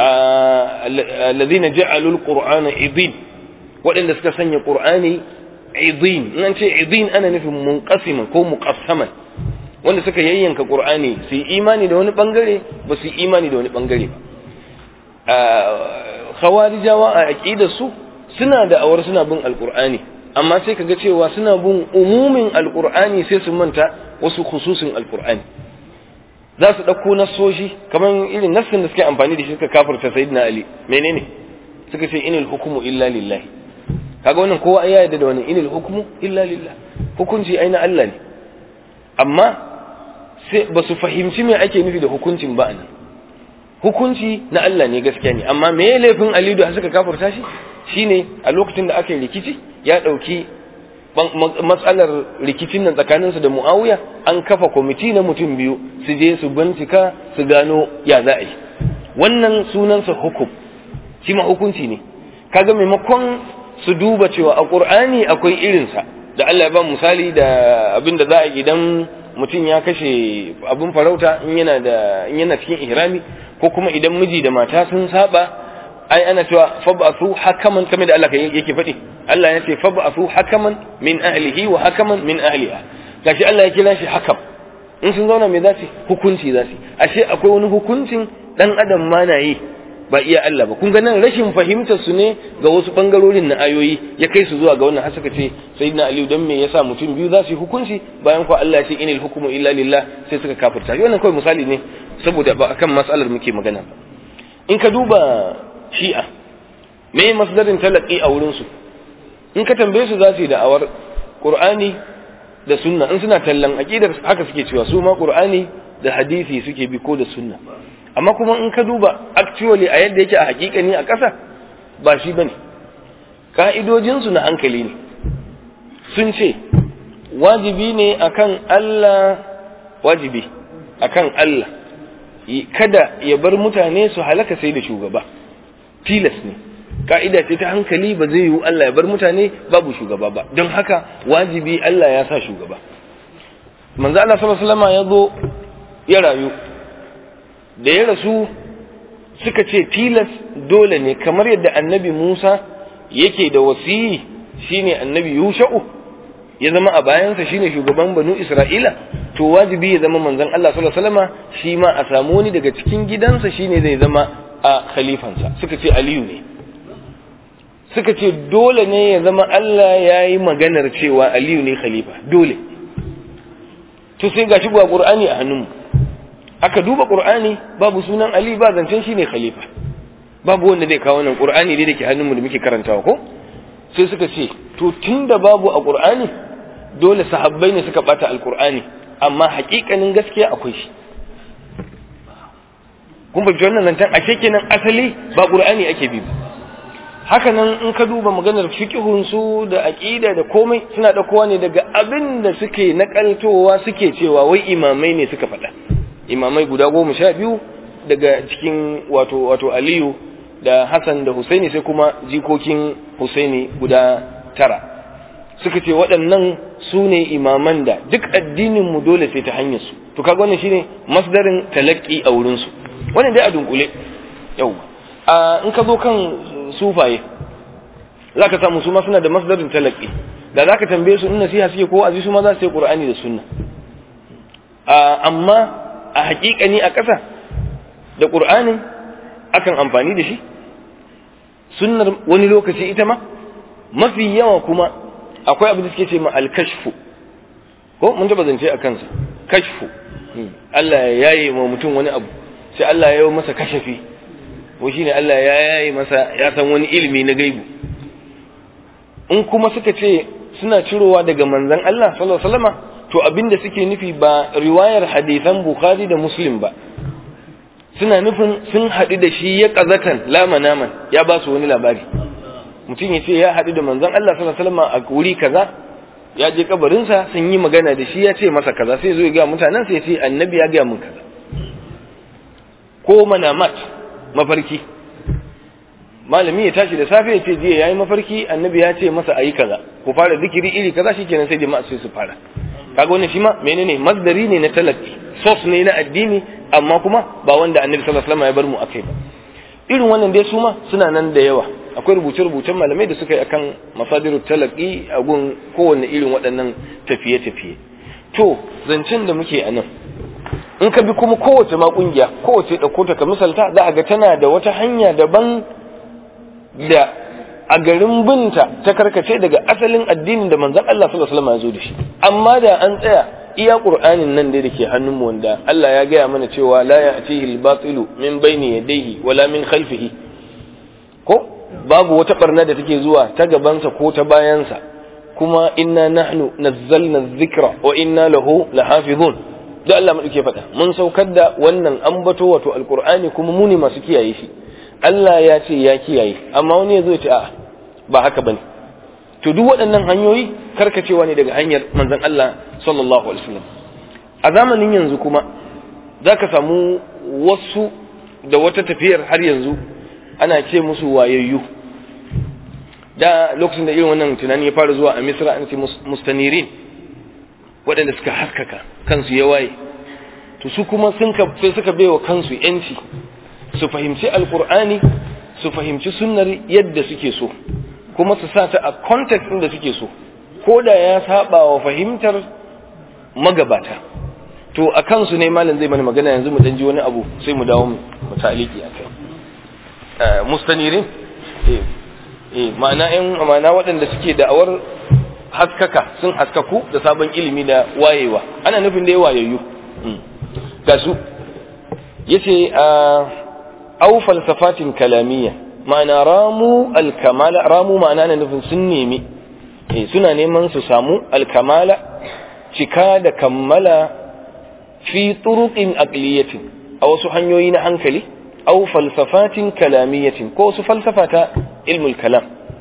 Speaker 1: alladhina ja'alul qur'ana idin waɗanda suka sanya qur'ani idin in an ce idin ana nufin munqasiman ko muqassaman wanda suka yayyanka qur'ani su yi imani da wani bangare ba su yi imani da wani bangare ba khawarijawa a aqidar su suna da awar suna bin alqur'ani amma sai kaga cewa suna bin umumin alqur'ani sai su manta wasu khususin alqur'ani za su ɗauko nassoshi kamar irin nassin da suke amfani da shi suka kafirta sayyidina ali menene suka ce inil hukumu illa lillahi kaga wannan kowa ya yarda da wannan inil hukumu illa lillah hukunci ai na Allah ne amma sai ba su fahimci me ake nufi da hukuncin ba anan hukunci na Allah ne gaskiya ne amma me laifin Ali da suka kafirta shi shine a lokacin da aka yi rikici ya dauki matsalar rikicin nan tsakaninsu da Muawiya an kafa kwamiti na mutum biyu su je su bincika su gano ya za a yi wannan sunansa hukum shi ma hukunci ne kaga maimakon su duba cewa a Qur'ani akwai irinsa da Allah ya ba misali da abin da za a idan mutum ya kashe abin farauta in yana da in yana cikin ihrami ko kuma idan miji da mata sun saba ai ana cewa fab'athu hakaman kamar da Allah yake faɗi Allah ya ce fab'athu hakaman min ahlihi wa hakaman min ahliha gashi Allah ya kira shi hakam in sun zauna me za su hukunci za su ashe akwai wani hukuncin dan adam ma na yi ba iya Allah ba kun ga nan rashin fahimtar su ne ga wasu bangarorin na ayoyi ya kai su zuwa ga wannan har suka ce sayyidina Ali dan me yasa mutum biyu za su yi hukunci bayan ko Allah ya ce inil hukmu illa lillah sai suka kafirta wannan kawai misali ne saboda ba akan mas'alar muke magana ba in ka duba shi'a me masdarin talaqi a wurin su in ka tambaye su za su yi da'awar qur'ani da sunna in suna tallan aqidar haka suke cewa su ma qur'ani da hadisi suke bi ko da sunna amma kuma in ka duba actually a yadda yake a hakikani a ƙasa ba shi bane ka'idojinsu na hankali ne sun ce wajibi ne akan Allah wajibi akan Allah kada ya bar mutane su halaka sai da shugaba tilas ne ka'ida ce ta hankali ba zai yiwu Allah ya bar mutane babu shugaba ba don haka wajibi Allah ya sa shugaba manzo Allah sallallahu alaihi wasallam ya zo ya rayu da ya rasu suka ce tilas dole ne kamar yadda annabi Musa yake da wasiyi shine annabi yusha'u ya zama a bayansa shine shugaban banu isra'ila to wajibi ya zama manzon Allah sallallahu alaihi wasallama shi ma a samu wani daga cikin gidansa shine zai zama a khalifansa suka ce aliyu ne suka ce dole ne ya zama Allah ya yi maganar cewa aliyu ne khalifa dole to sai gashi ga qur'ani a hannunmu aka duba qur'ani babu sunan ali ba zancen shine khalifa babu wanda zai kawo nan qur'ani dai dake hannunmu da muke karantawa ko sai suka ce to tunda babu a qur'ani dole sahabbai ne suka bata alqur'ani amma hakikanin gaskiya akwai shi kun fahimci wannan zancen ashe kenan asali ba qur'ani ake bi ba haka nan in ka duba maganar fiqhun su da aqida da komai suna daukowa ne daga abin da suke nakaltowa suke cewa wai imamai ne suka faɗa imamai guda goma sha biyu daga cikin wato wato Aliyu da Hassan da Husaini sai kuma jikokin Husaini guda tara suka ce waɗannan su ne imaman da duk addinin mu dole sai ta hanyar su to kaga wannan shine masdarin talaqi a wurin su wannan dai a dunkule yau a in ka zo kan sufaye za ka samu su ma suna da masdarin talaki da za ka tambaye su in nasiha suke ko azi su ma za su yi qur'ani da sunna amma a hakikani a ƙasa da qur'anin akan amfani da shi sunnar wani lokaci ita ma mafi yawa kuma akwai abin da suke ce ma al-kashfu ko mun taba zance a kansa kashfu Allah ya yaye wa mutum wani abu sai Allah ya yi masa kashafi ko shine Allah ya yayi masa ya san wani ilimi na gaibu in kuma suka ce suna cirowa daga manzon Allah sallallahu alaihi wasallama to abinda suke nufi ba riwayar hadisan Bukhari da Muslim ba suna nufin sun haɗu da shi ya kazatan lama naman ya ba su wani labari mutum ya ce ya haɗu da manzon Allah sallallahu alaihi wasallama a wuri kaza ya je kabarinsa sun yi magana da shi ya ce masa kaza sai zo ya ga mutanen sai ya ce annabi ya ga mun kaza ko manamat mafarki malami ya tashi da safe ya ce jiya yayi mafarki annabi ya ce masa ayi kaza ku fara zikiri iri kaza shikenan sai jama'a sai su fara kaga wannan shi ma menene masdari ne na talaki source ne na addini amma kuma ba wanda annabi sallallahu alaihi wasallam ya bar mu akai ba irin wannan dai su ma suna nan da yawa akwai rubuce-rubucen malamai da suka yi akan masadirut talaki a gun kowanne irin waɗannan tafiye-tafiye to zancen da muke a nan in ka bi kuma kowace ma kungiya kowace ɗauko ta ka misalta za a ga tana da wata hanya daban da a garin binta ta karkace daga asalin addinin da manzon Allah sallallahu alaihi wasallam ya zo da shi amma da an tsaya iya qur'anin nan da ke hannunmu wanda Allah ya gaya mana cewa la ya'tihi al-batilu min bayni yadayhi wala min khalfihi ko babu wata barna da take zuwa ta gabansa ko ta bayansa kuma inna nahnu nazzalna dhikra wa inna lahu lahafizun da Allah mu ke faɗa mun saukar da wannan ambato wato alqur'ani kuma mu ne masu kiyaye shi Allah ya ce ya kiyaye amma wani ya zo ya ce a'a ba haka bane to duk waɗannan hanyoyi karkacewa ne daga hanyar manzon Allah sallallahu alaihi wasallam a zamanin yanzu kuma zaka samu wasu da wata tafiyar har yanzu ana ce musu wayayyu da lokacin da irin wannan tunani ya fara zuwa a misra an ce mustanirin waɗanda suka haskaka kansu ya waye to su kuma sun sai suka baiwa kansu yanci su fahimci alkur'ani su fahimci sunnar yadda suke so kuma su sa ta a context ɗin da suke so ko da ya saba wa fahimtar magabata to a kansu ne malam zai mana magana yanzu mu ji wani abu sai mu dawo mu taliki a kai mustanirin eh eh ma'ana in ma'ana waɗanda suke da'awar haskaka sun haskaku da sabon ilimi da wayewa ana nufin da ya wayayyu ga su yace au falsafatin kalamiyya ma'ana ramu alkamala ramu ma'ana na nufin sun nemi eh suna neman su samu alkamala cika da kammala fi turuqin aqliyatin a wasu hanyoyi na hankali au falsafatin kalamiyatin ko wasu falsafata ilmul kalam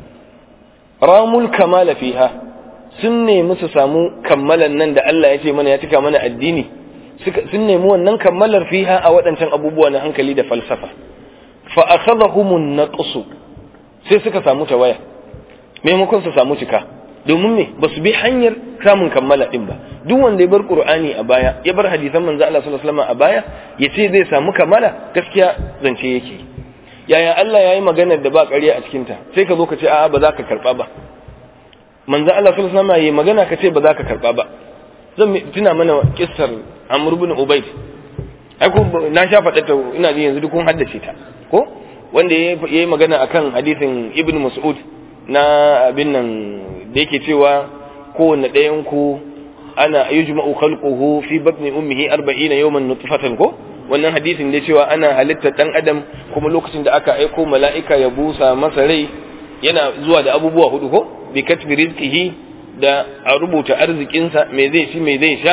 Speaker 1: ramul kamala fiha sun nemi su samu kammalan nan da Allah ya ce mana ya cika mana addini sun nemi wannan kammalar fiha a waɗancan abubuwa na hankali da falsafa fa akhadahumun naqsu sai suka samu tawaya maimakon su samu cika domin me ba su bi hanyar samun kammala din ba duk wanda ya bar qur'ani a baya ya bar hadisan manzo Allah sallallahu alaihi wasallam a baya yace zai samu kammala gaskiya zance yake yaya Allah yayi maganar da ba ƙarya a cikin ta sai ka zo ka ce a'a ba za ka karba ba manzo Allah sallallahu alaihi wasallam yayi magana ka ce ba za ka karba ba zan tuna mana kissar Amr ibn Ubayd ai ko na sha faɗa ta ina ji yanzu duk kun haddace ta ko wanda yayi magana akan hadisin Ibn Mas'ud na abin nan da yake cewa kowanne ɗayan ku ana yujma'u khalquhu fi batni ummihi 40 yawman nutfatan ko wannan hadisin da cewa ana halitta dan adam kuma lokacin da aka aiko mala'ika ya busa masa rai yana zuwa da abubuwa hudu ko bi katbi rizqihi da a rubuta arzikinsa me zai ci me zai sha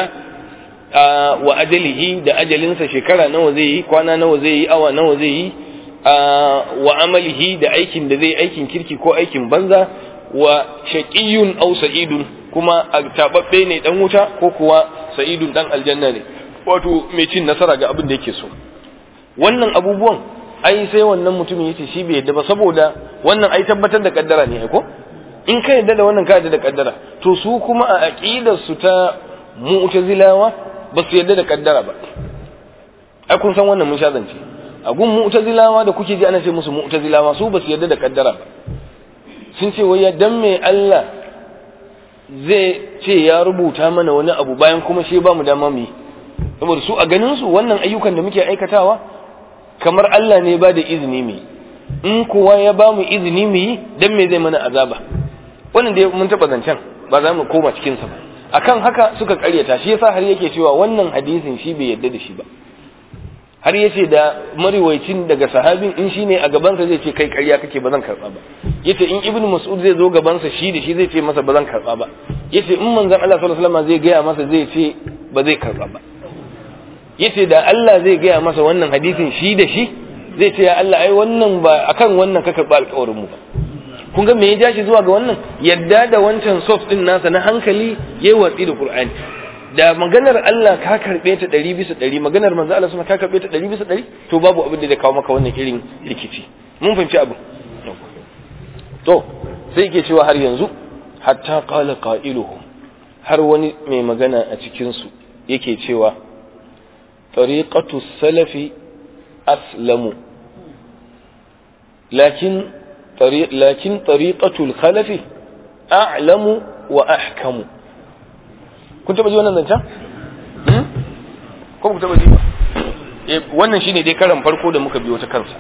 Speaker 1: wa ajalihi da ajalinsa shekara nawa zai yi kwana nawa zai yi awa nawa zai yi wa amalihi da aikin da zai aikin kirki ko aikin banza wa shaqiyun aw sa'idun kuma a tababbe ne dan wuta ko kuwa sa'idun dan aljanna ne wato mai cin nasara ga abin da yake so wannan abubuwan ai sai wannan mutumin yace shi bai yadda ba saboda wannan ai tabbatar da kaddara ne ko in ka yadda da wannan ka yadda da kaddara to su kuma a aqidar su ta mu'tazilawa ba su yadda da kaddara ba ai kun san wannan mun sha zance a gun mu'tazilawa da kuke ji ana ce musu mu'tazilawa su ba su yadda da kaddara ba sun ce wai dan me Allah zai ce ya rubuta mana wani abu bayan kuma shi ba mu dama mu yi saboda su a ganin su wannan ayyukan da muke aikatawa kamar Allah ne ba da izini mu in kowa ya ba mu izini mu yi dan me zai mana azaba wannan dai mun taba zancen ba za mu koma cikin sa ba akan haka suka karyata shi yasa har yake cewa wannan hadisin shi bai yadda da shi ba har yace da mariwaicin daga sahabin in shine a gaban sa zai ce kai karya kake ba zan karba ba yace in ibnu mas'ud zai zo gaban sa shi da shi zai ce masa ba zan karba ba yace in manzon Allah sallallahu alaihi wasallam zai gaya masa zai ce ba zai karba ba yace da Allah zai gaya masa wannan hadisin shi da shi zai ce ya Allah ai wannan ba akan wannan ka karba alƙawarin mu ba kun ga me ya jashi zuwa ga wannan yadda da wancan soft din nasa na hankali yayi watsi da Qur'ani da maganar Allah ka karbe ta 100 bisa 100 maganar manzo Allah sama ka karbe ta 100 bisa 100 to babu abin da zai kawo maka wannan irin rikici mun fahimci abin to sai yake cewa har yanzu hatta qala qailuhum har wani mai magana a cikin su yake cewa tariqatu salafi aslamu lakin lakin tariqatul khalafi a'lamu wa ahkamu kun taba ji wannan zancen ko ku taba ji ba wannan shine dai karan farko da muka biyo ta kansa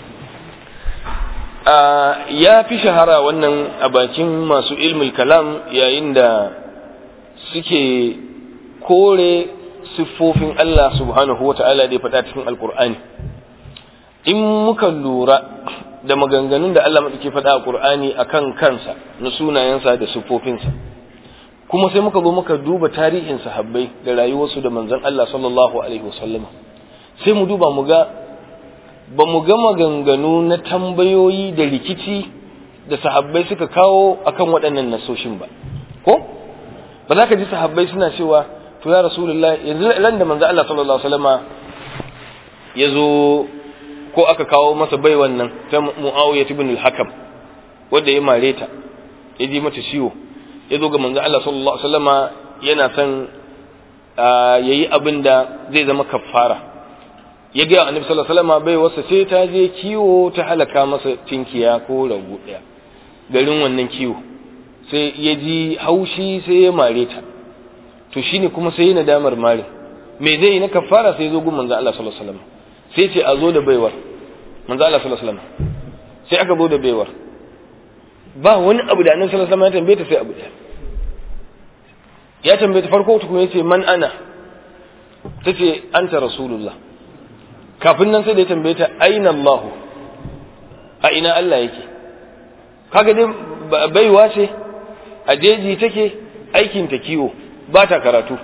Speaker 1: ya fi shahara wannan a bakin masu ilmul kalam yayin da suke kore siffofin Allah subhanahu wa ta'ala da ya faɗa cikin alkur'ani in muka lura da maganganun da Allah maɗauki faɗa a ƙur'ani a kan kansa na sunayensa da siffofinsa kuma sai muka zo muka duba tarihin sahabbai da rayuwarsu da manzon Allah sallallahu alaihi wasallam sai mu duba mu ga ba mu ga maganganu na tambayoyi da rikici da sahabbai suka kawo akan waɗannan nasoshin ba ko ba za ka ji sahabbai suna cewa to ya rasulullah yanzu ran da manzo Allah sallallahu alaihi wasallama ya zo ko aka kawo masa bai wannan ta Muawiya ibn al-Hakam wanda ya mare ta ya ji mata ciwo ya zo ga manzo Allah sallallahu alaihi wasallama yana son yayi abin da zai zama kafara ya ga annabi sallallahu alaihi wasallama bai wasa sai ta je kiwo ta halaka masa tinkiya ko rago daya garin wannan kiwo sai ya ji haushi sai ya mare ta to shine kuma sai yana damar mare me zai yi na kafara sai zo gun manzo Allah sallallahu alaihi wasallam sai ce a zo da baiwar manzo Allah sallallahu alaihi wasallam sai aka zo da baiwar ba wani abu da annabi sallallahu alaihi wasallam ya tambaye ta sai abu ɗaya ya tambaye ta farko tukun yace man ana tace anta rasulullah kafin nan sai da ya tambaye ta aina Allah a ina Allah yake kaga dai baiwa ce a jeji take aikin ta kiwo ba ta karatu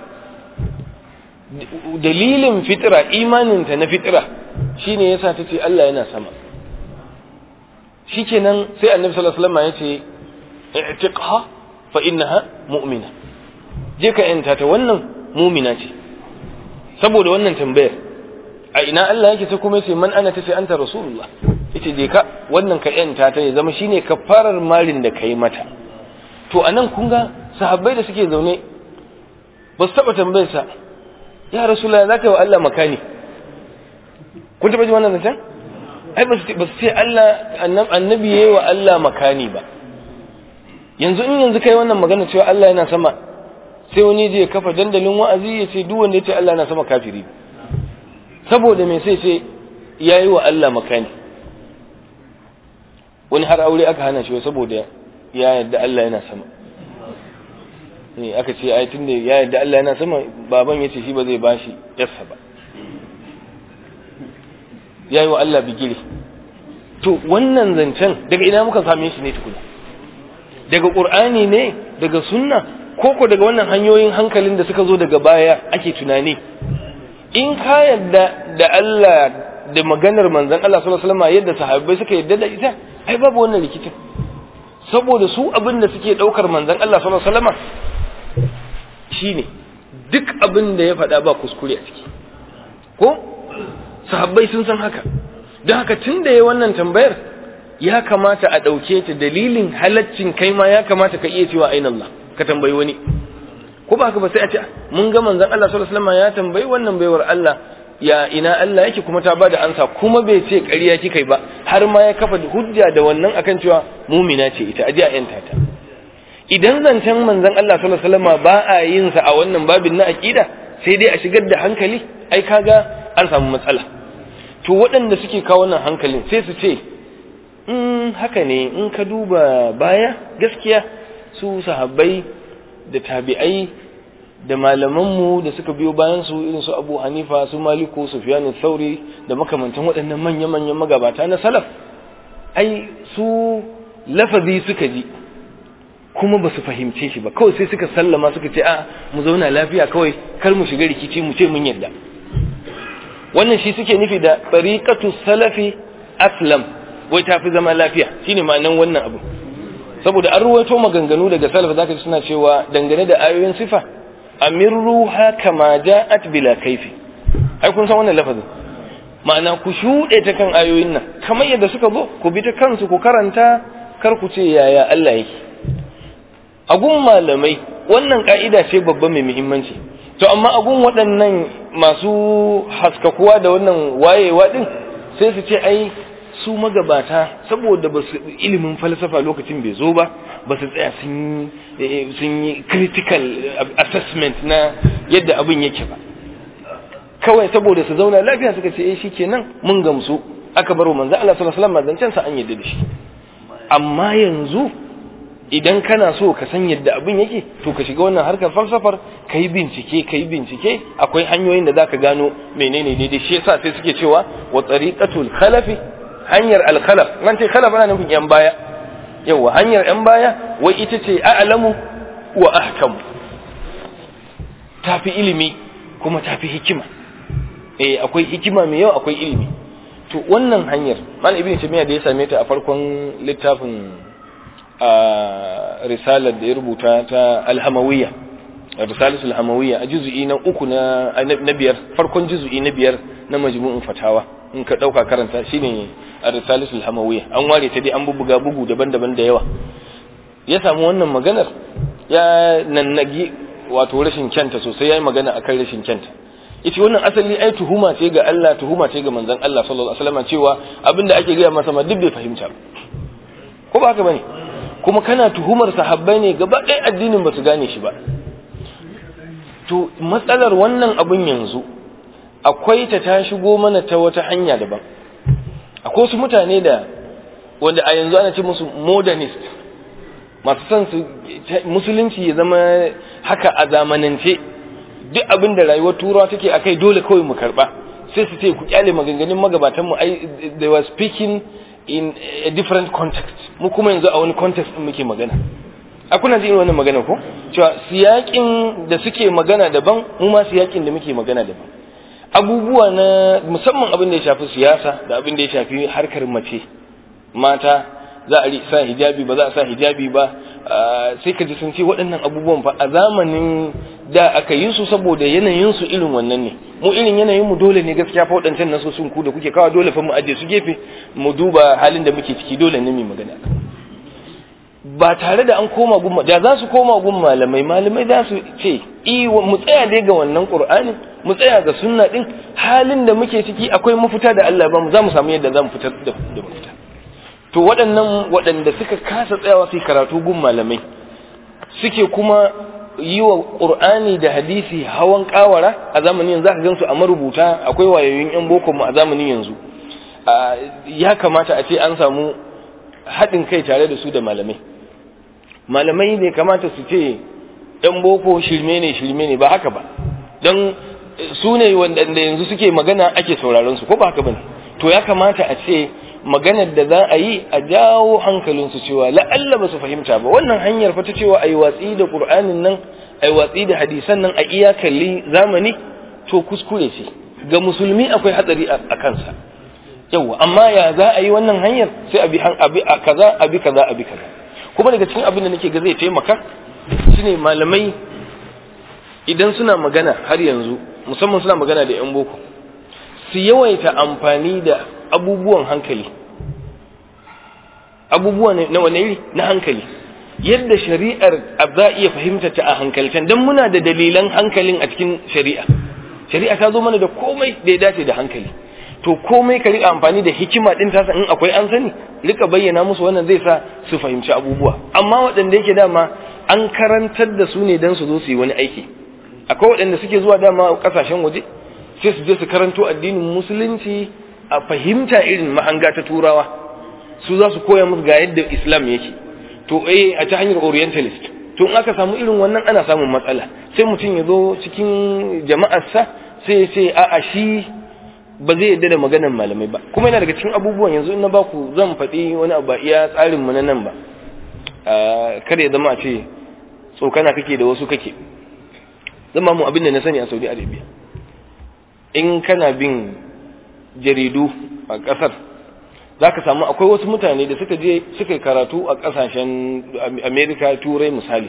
Speaker 1: dalilin fitira imaninta na fitira shine yasa ta ce Allah yana sama shikenan sai annabi sallallahu alaihi wasallam ya ce i'tiqha fa innaha mu'mina je ka yanta ta wannan mu'mina ce saboda wannan tambayar a ina Allah yake ta kuma yace man ana tace anta rasulullah yace je ka wannan ka yanta ta ya zama shine kafarar malin da kai mata to anan kun ga sahabbai da suke zaune ba su taba tambayar sa ya rasulullah zaka yi wa Allah makani kun taba ji wannan zancen ai ba su ce Allah annabi yayi wa Allah makani ba yanzu in yanzu kai wannan magana cewa Allah yana sama sai wani je kafa dandalin wa'azi ya ce duk wanda ya ce Allah yana sama kafiri saboda me sai ce yayi wa Allah makani wani har aure aka hana shi saboda ya yarda Allah yana sama ne aka ce ai tunda ya yarda Allah yana sama baban yace shi ba zai bashi yarsa ba yayi wa Allah bigire to wannan zancen daga ina muka same shi ne tukuna daga qur'ani ne daga sunna ko ko daga wannan hanyoyin hankalin da suka zo daga baya ake tunani in ka yarda da Allah da maganar manzon Allah sallallahu alaihi wasallam yadda sahabbai suka yarda da ita ai babu wannan rikicin saboda su abin da suke daukar manzon Allah sallallahu alaihi wasallam shine duk abin da ya faɗa ba kuskure a ciki ko sahabbai sun san haka don haka tun da ya wannan tambayar ya kamata a ɗauke ta dalilin halaccin kai ma ya kamata ka iya cewa ainihin Allah ka tambayi wani ko ba haka ba sai a ce mun ga manzon Allah sallallahu alaihi wasallam ya tambayi wannan baiwar Allah ya ina Allah yake kuma ta bada ansa kuma bai ce ƙarya kika ba har ma ya kafa hujja da wannan akan cewa mumina ce ita aje a yanta ta idan zancen manzon Allah sallallahu alaihi wasallam ba a yin sa a wannan babin na aqida sai dai a shigar da hankali ai kaga an samu matsala to waɗanda suke kawo wannan hankalin sai su ce in haka ne in ka duba baya gaskiya su sahabbai da tabi'ai da malamanmu da suka biyo bayan su irin su Abu Hanifa su Maliku Sufyan Thauri da makamantan waɗannan manya-manyan magabata na salaf ai su lafazi suka ji kuma ba su fahimce shi ba kawai sai suka sallama suka ce a mu zauna lafiya kawai kar mu shiga rikici mu ce mun yadda wannan shi suke nufi da tariqatu salafi aslam wai tafi zama lafiya shine ma'anan wannan abu saboda an ruwaito maganganu daga salaf zaka ji suna cewa dangane da ayoyin sifa amirruha kama ja'at bila kaifi ai kun san wannan lafazin ma'ana ku shuɗe ta kan ayoyin nan kamar yadda suka zo ku bi ta kansu ku karanta kar ku ce yaya Allah yake agun malamai wannan ka'ida ce babba mai muhimmanci to amma agun waɗannan masu haskakuwa da wannan wayewa din sai su ce ai su magabata saboda ba su ilimin falsafa lokacin bai zo ba ba su tsaya sun yi critical assessment na yadda abin yake ba kawai saboda su zauna lafiya suka ce eh shikenan mun gamsu aka baro manzo Allah sallallahu alaihi wasallam zancen sa an yadda da shi amma yanzu idan kana so ka san yadda abin yake to ka shiga wannan harkar falsafar ka yi bincike ka yi bincike akwai hanyoyin da za ka gano menene daidai shi yasa sai suke cewa wa tsariqatul khalafi hanyar al-khalaf nan ce khalaf ana nufin yan baya yawa hanyar yan baya wai ita ce a'lamu wa ahkamu tafi ilimi kuma tafi hikima eh akwai hikima mai yawa akwai ilimi to wannan hanyar malam ibnu taymiya da ya same ta a farkon littafin a risalar da ya rubuta ta alhamawiyya risalatul hamawiyya a juzu'i na uku na na biyar farkon juzu'i na biyar na majmu'un fatawa in ka dauka karanta shine a risalatul hamawiyya an ware ta dai an bubuga bugu daban-daban da yawa ya samu wannan maganar ya nannagi wato rashin kyanta sosai yayi magana akan rashin kyanta yace wannan asali ai tuhuma ce ga Allah tuhuma ce ga manzon Allah sallallahu alaihi wasallam cewa abinda ake gaya masa ma duk bai fahimta ko ba haka bane kuma kana tuhumar sahabbai ne gaba ɗaya addinin ba su gane shi ba to matsalar wannan abin yanzu akwai ta ta shigo mana ta wata hanya daban akwai wasu mutane da wanda a yanzu ana ce musu modernist masu son su musulunci ya zama haka a zamanance duk abin da rayuwar turawa take akai dole kawai mu karba sai su ce ku kyale maganganun magabatan mu ai they were speaking in a different context mu kuma yanzu a wani context din muke magana a kuna jin wannan magana ko cewa siyakin da suke magana daban mu ma siyakin da muke magana daban abubuwa na musamman abin da ya shafi siyasa da abin da ya shafi harkar mace mata za a sa hijabi ba za a sa hijabi ba sai ka ji sun ce waɗannan abubuwan fa a zamanin da aka yi su saboda yanayin su irin wannan ne mu irin yanayin mu dole ne gaskiya fa waɗancan naso sun ku da kuke kawo dole fa mu aje su gefe mu duba halin da muke ciki dole ne mu magana ba tare da an koma gun da za su koma gun malamai malamai za su ce mu tsaya dai ga wannan qur'anin mu tsaya ga sunna din halin da muke ciki akwai mafita da Allah ba mu za mu samu yadda za mu fitar da mafita to waɗannan waɗanda suka kasa tsayawa su karatu gun malamai suke kuma yi wa ƙur'ani da hadisi hawan ƙawara a zamanin yanzu aka gansu a marubuta akwai wayoyin 'yan boko mu a zamanin yanzu ya kamata a ce an samu haɗin kai tare da su da malamai malamai ne kamata su ce 'yan boko shirme ne shirme ne ba haka ba don su ne wanda yanzu suke magana ake sauraron su ko ba haka ba ne to ya kamata a ce maganar da za a yi a jawo hankalinsu cewa la'alla ba su fahimta ba wannan hanyar fata cewa a yi watsi da ƙur'anin nan a yi watsi da hadisan nan a iyakalli zamani to kuskure ce ga musulmi akwai hatsari a kansa yawa amma ya za a yi wannan hanyar sai a bi a kaza a bi kaza a bi kaza kuma daga cikin abin da nake ga zai taimaka shine malamai idan suna magana har yanzu musamman suna magana da yan boko su yawaita amfani da abubuwan hankali abubuwa na wane iri na hankali yadda shari'ar za iya fahimta ta a hankalcen don muna da dalilan hankalin a cikin shari'a shari'a ta zo mana da komai da ya dace da hankali to komai ka rika amfani da hikima din tasa in akwai an sani rika bayyana musu wannan zai sa su fahimci abubuwa amma waɗanda yake dama an karantar da su ne don su zo su yi wani aiki akwai waɗanda suke zuwa dama ƙasashen waje sai su je su karanto addinin musulunci a fahimta irin mahanga ta turawa su za su koya musu ga yadda islam yake to eh a ta hanyar orientalist to in aka samu irin wannan ana samun matsala sai mutum ya zo cikin jama'arsa sai ya ce a'a shi ba zai yadda da maganar malamai ba kuma yana daga cikin abubuwan yanzu in na baku zan faɗi wani abu iya tsarin mu na nan ba kar ya zama a ce tsokana kake da wasu kake zama mu abin da na sani a Saudi Arabia in kana bin jaridu a ƙasar za ka samu akwai wasu mutane da suka je suka karatu a ƙasashen amerika turai misali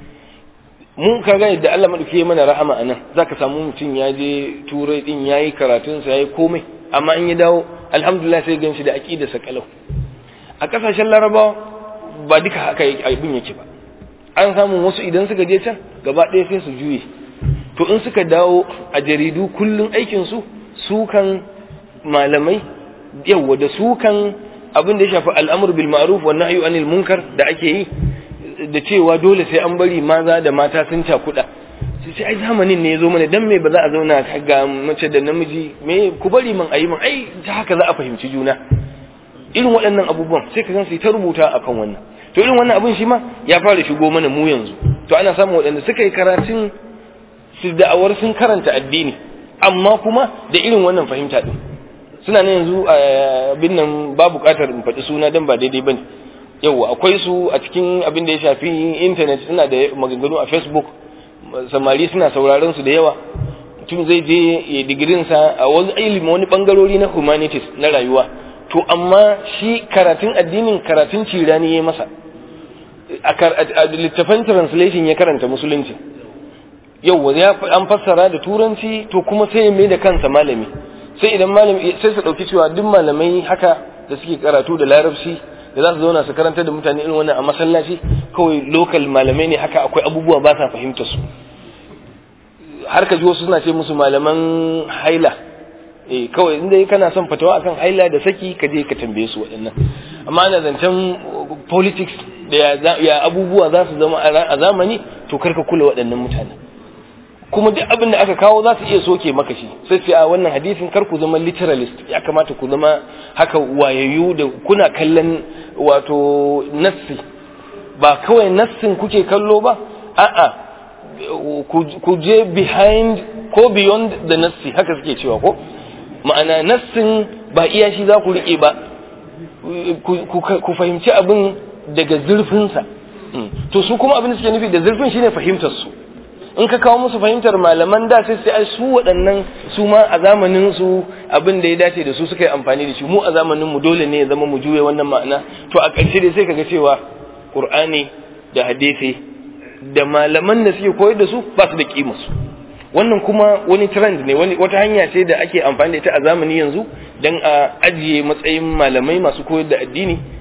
Speaker 1: mun ka ga yadda allah maɗauki mana rahama a nan za ka samu mutum ya je turai ɗin ya yi karatunsa ya yi komai amma in ya dawo alhamdulillah sai gan shi da aƙidarsa kalau a ƙasashen larabawa ba duka haka abin yake ba an samu wasu idan suka je can gaba ɗaya sai su juye to in suka dawo a jaridu kullum aikinsu su kan malamai yawa da su kan abin da ya shafi al'amur bil ma'ruf wa nahyu anil munkar da ake yi da cewa dole sai an bari maza da mata sun cakuɗa sai sai ai zamanin ne ya zo mana dan me ba za a zauna ga mace da namiji me ku bari man ayi man ai ta haka za a fahimci juna irin waɗannan abubuwan sai ka gan su ta rubuta akan wannan to irin wannan abin shi ma ya fara shigo mana mu yanzu to ana samun waɗanda suka yi karatun su da'awar sun karanta addini amma kuma da irin wannan fahimta din suna ne yanzu abin nan ba buƙatar in faɗi suna don ba daidai bane yau akwai su a cikin abin da ya shafi intanet suna da maganganu a facebook samari suna sauraron su da yawa mutum zai je ya digirin sa a wani ilimi wani bangarori na humanities na rayuwa to amma shi karatun addinin karatun cirani ya masa a littafan translation ya karanta musulunci yau ya an fassara da turanci to kuma sai ya mai da kansa malami sai idan malami sai su dauki cewa duk malamai haka da suke karatu da larabci da za su zauna su karanta da mutane irin wannan a masallaci kawai local malamai ne haka akwai abubuwa ba sa fahimta su har ka ji wasu suna ce musu malaman haila eh kawai inda kana son fatawa akan haila da saki ka je ka tambaye su waɗannan amma ana zancen politics da ya abubuwa za su zama a zamani to karka kula waɗannan mutane kuma duk abin da aka kawo za su iya soke maka shi sai ce a wannan hadisin kar ku zama literalist ya kamata ku zama haka wayayyu da kuna kallon wato nassi ba kawai nassin kuke kallo ba a'a ku je behind ko beyond the nassi haka suke cewa ko ma'ana nassin ba iya shi za ku riƙe ba ku fahimci abin daga zurfinsa to su kuma abin da suke nufi da zurfin shine fahimtar su in ka kawo musu fahimtar malaman da sai sai su waɗannan su ma a zamanin su abin da ya dace da su suka yi amfani da shi mu a zamanin mu dole ne ya zama mu juye wannan ma'ana to a ƙarshe dai sai kaga cewa Qur'ani da hadisi da malaman da suke koyar da su ba su da kima su wannan kuma wani trend ne wani wata hanya ce da ake amfani da ita a zamani yanzu dan a ajiye matsayin malamai masu koyar da addini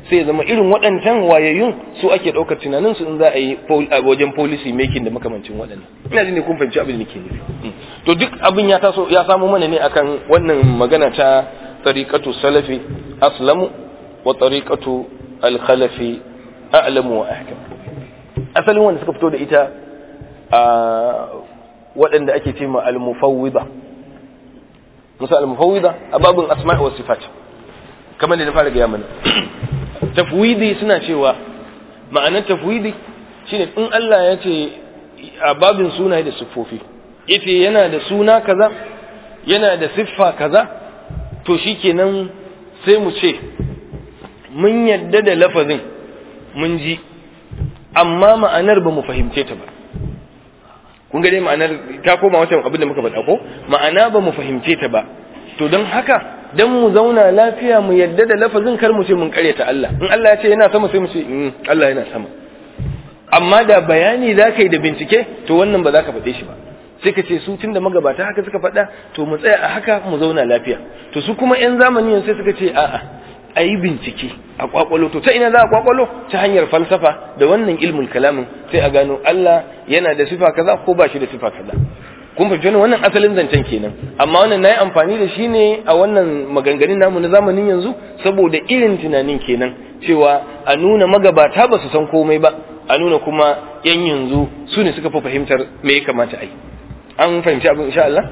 Speaker 1: sai zama irin waɗancan wayayyun su ake ɗaukar tunanin su in za a yi wajen policy making da makamancin waɗannan ina jin ne kun fahimci abin da nake nufi to duk abin ya taso ya samu mana ne akan wannan magana ta tariqatu salafi aslamu wa tariqatu al-khalafi a'lamu wa ahkam asalin wanda suka fito da ita a waɗanda ake ce ma al-mufawwida musa al-mufawwida a babin asma'i wa sifat kamar da na fara gaya mana tafwidi suna cewa ma'anar tafwidi shine in Allah ya ce a babin sunaye da siffofi yace yana da suna kaza yana da siffa kaza to shikenan sai mu ce mun yadda da lafazin mun ji amma ma'anar ba mu fahimce ta ba kun ga dai ma'anar ta koma wata abin da muka faɗa ko ma'ana ba mu fahimce ta ba to don haka dan mu zauna lafiya mu yadda da lafazin kar mu ce mun karyata Allah in Allah ya ce yana sama sai mu ce Allah yana sama amma da bayani za ka yi da bincike to wannan ba za ka faɗe shi ba sai ka ce su tun da magabata haka suka faɗa to mu tsaya a haka mu zauna lafiya to su kuma 'yan zamani sai suka ce a'a a yi bincike a kwakwalo to ta ina za a kwakwalo ta hanyar falsafa da wannan ilmul kalamin sai a gano Allah yana da sifa kaza ko ba shi da sifa kaza kun fahimci wannan asalin zancen kenan amma wannan nayi amfani da shi ne a wannan maganganun namu na zamanin yanzu saboda irin tunanin kenan cewa a nuna magabata ba su san komai ba a nuna kuma yan yanzu su ne suka fi fahimtar me ya kamata a yi an fahimci abin insha Allah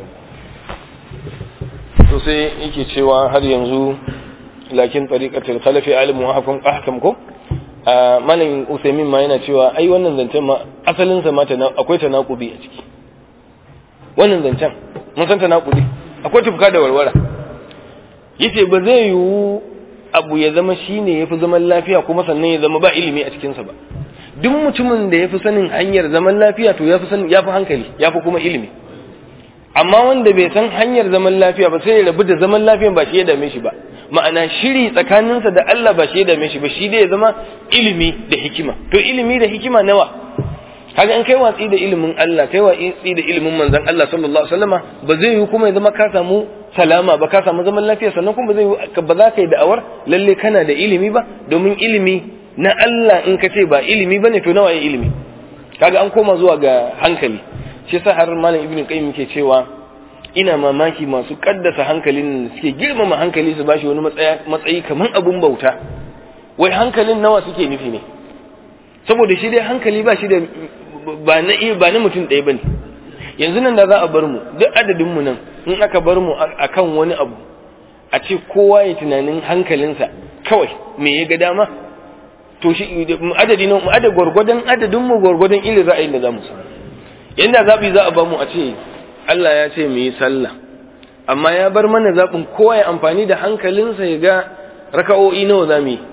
Speaker 1: to sai yake cewa har yanzu lakin tariqatul khalafi alimu ahkam ahkam ko malamin Usaimin ma yana cewa ai wannan zancen ma asalin sa ma akwai tanakubi a ciki wannan zancen mun san tanakubi akwai tufka da warwara yace ba zai yiwu abu ya zama shine yafi zaman lafiya kuma sannan ya zama ba ilimi a cikin sa ba duk mutumin da yafi sanin hanyar zaman lafiya to yafi sanin yafi hankali yafi kuma ilimi amma wanda bai san hanyar zaman lafiya ba sai ya rabu da zaman lafiyan ba shi ya dame shi ba ma'ana shiri tsakaninsa da Allah ba shi ya dame shi ba shi dai ya zama ilimi da hikima to ilimi da hikima nawa kaga in kai watsi da ilimin Allah kai watsi da ilimin manzon Allah sallallahu alaihi wasallama ba zai yi kuma ya zama ka samu salama ba ka samu zaman lafiya sannan kuma ba zai ba za ka yi da'awar lalle kana da ilimi ba domin ilimi na Allah in ka ce ba ilimi bane to nawa ya ilimi kaga an koma zuwa ga hankali shi yasa har malam ibnu qayyim ke cewa ina mamaki masu kaddasa hankalin suke girmama hankali su bashi wani matsayi kamar abun bauta wai hankalin nawa suke nufi ne saboda shi dai hankali ba shi da ba na ba na mutum ɗaya bane yanzu nan da za a bar mu duk adadin mu nan in aka bar mu akan wani abu a ce kowa ya tunanin hankalinsa kawai me ya ga dama to shi adadi nan adad gwargwadon adadin mu gwargwadon irin ra'ayin da za mu samu yanda zabi za a ba mu a ce Allah ya ce mu yi sallah amma ya bar mana zaɓin kowa ya amfani da hankalinsa ya ga raka'o'i nawa za mu yi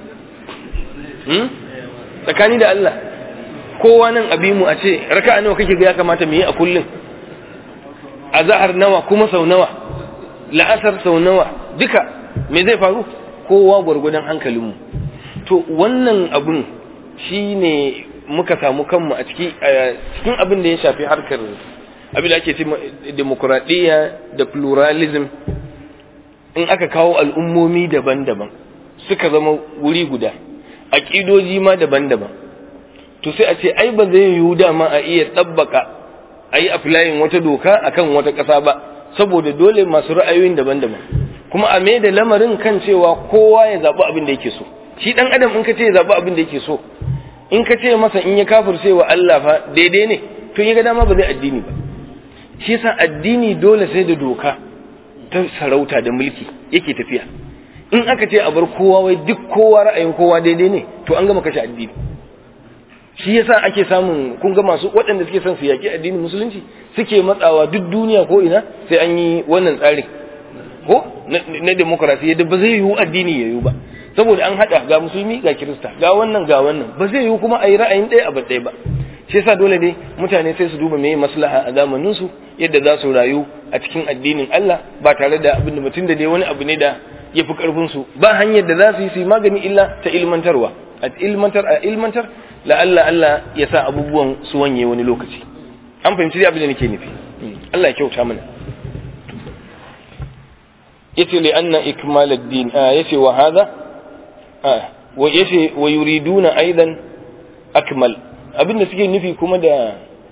Speaker 1: tsakani da Allah kowa nan abi mu a ce raka'a nawa kake ga ya kamata mu yi a kullum a zahar nawa kuma sau nawa la'asar sau nawa duka me zai faru kowa gwargwadon hankalinmu to wannan abun shine muka samu kanmu a ciki cikin abin da ya shafi harkar abin da ake ce demokuraɗiyya da pluralism in aka kawo al'ummomi daban-daban suka zama wuri guda aƙidoji ma daban-daban to sai a ce ai ba zai yiwu dama a iya ɗabbaka a yi aflayin wata doka akan wata ƙasa ba saboda dole masu ra'ayoyin daban-daban kuma a da lamarin kan cewa kowa ya zaɓi abin da yake so shi ɗan adam in ka ce ya zaɓi abin da yake so in ka ce masa in ya kafirce wa Allah fa daidai ne to ya ga dama ba zai addini ba shi yasa addini dole sai da doka ta sarauta da mulki yake tafiya in aka ce a bar kowa wai duk kowa ra'ayin kowa daidai ne to an gama kashe addini shi yasa ake samun kun ga masu waɗanda suke son su yaki addinin musulunci suke matsawa duk duniya ko ina sai an yi wannan tsarin ko na demokrasi yadda ba zai yiwu addini ya yiwu ba saboda an haɗa ga musulmi ga kirista ga wannan ga wannan ba zai yiwu kuma a yi ra'ayin ɗaya a ɗaya ba shi yasa dole ne mutane sai su duba meye maslaha a zamanin su yadda za su rayu a cikin addinin Allah ba tare da abin da mutum da dai wani abu ne da ya fi karfin su ba hanyar da za su yi su yi magani illa ta ilmantarwa a ilmantar a ilmantar la Allah Allah ya sa abubuwan su wanye wani lokaci an fahimci dai abin da nake nufi Allah ya kyauta mana yace li anna ikmal ad-din yace wa hadha wa yace wa yuriduna aidan akmal abinda suke nufi kuma da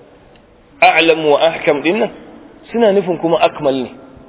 Speaker 1: a'lam wa ahkam dinnan suna nufin kuma akmal ne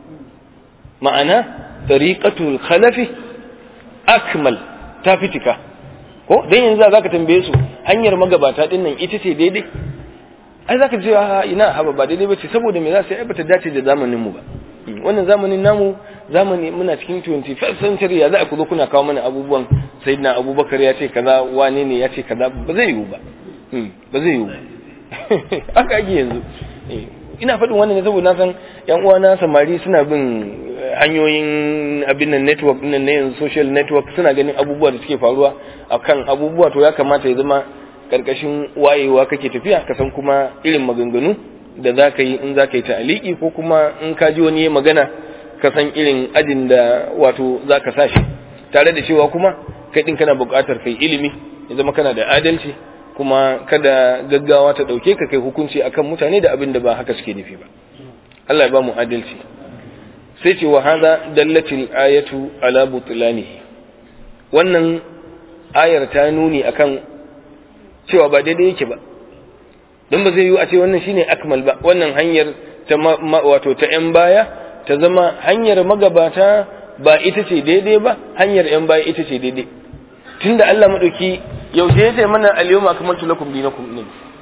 Speaker 1: ma'ana tariqatul khalafi akmal ta fitika ko dan yanzu za ka tambaye su hanyar magabata dinnan ita ce daidai ai zaka ce ina haba ba daidai bace saboda me za su yi bata dace da zamanin mu ba wannan zamanin namu zamani muna cikin 21st century ya za ku zo kuna kawo mana abubuwan sayyidina abubakar ya ce kaza wane ne ya ce kaza ba zai yiwu ba ba zai yiwu haka ake yanzu ina faɗin wannan ne saboda na san yan uwana samari suna bin hanyoyin abin nan network nan na yanzu social network suna ganin abubuwa da suke faruwa akan abubuwa to ya kamata ya zama karkashin wayewa kake tafiya ka san kuma irin maganganu da za ka yi in za ka yi ta'aliki ko kuma in ka ji wani magana ka san irin ajin da wato za ka sashi tare da cewa kuma kai din kana buƙatar kai ilimi ya zama kana da adalci kuma kada gaggawa ta ɗauke ka kai hukunci akan mutane da abin da ba haka suke nufi ba Allah ya ba mu adalci sai ce wa hada dallatil ayatu ala butlanihi wannan ayar ta nuni akan cewa ba daidai yake ba don ba zai yi a ce wannan shine akmal ba wannan hanyar ta wato ta yan baya ta zama hanyar magabata ba ita ce daidai ba hanyar yan baya ita ce daidai tunda Allah madauki yaushe ya ce mana al-yawma akmaltu lakum dinakum ne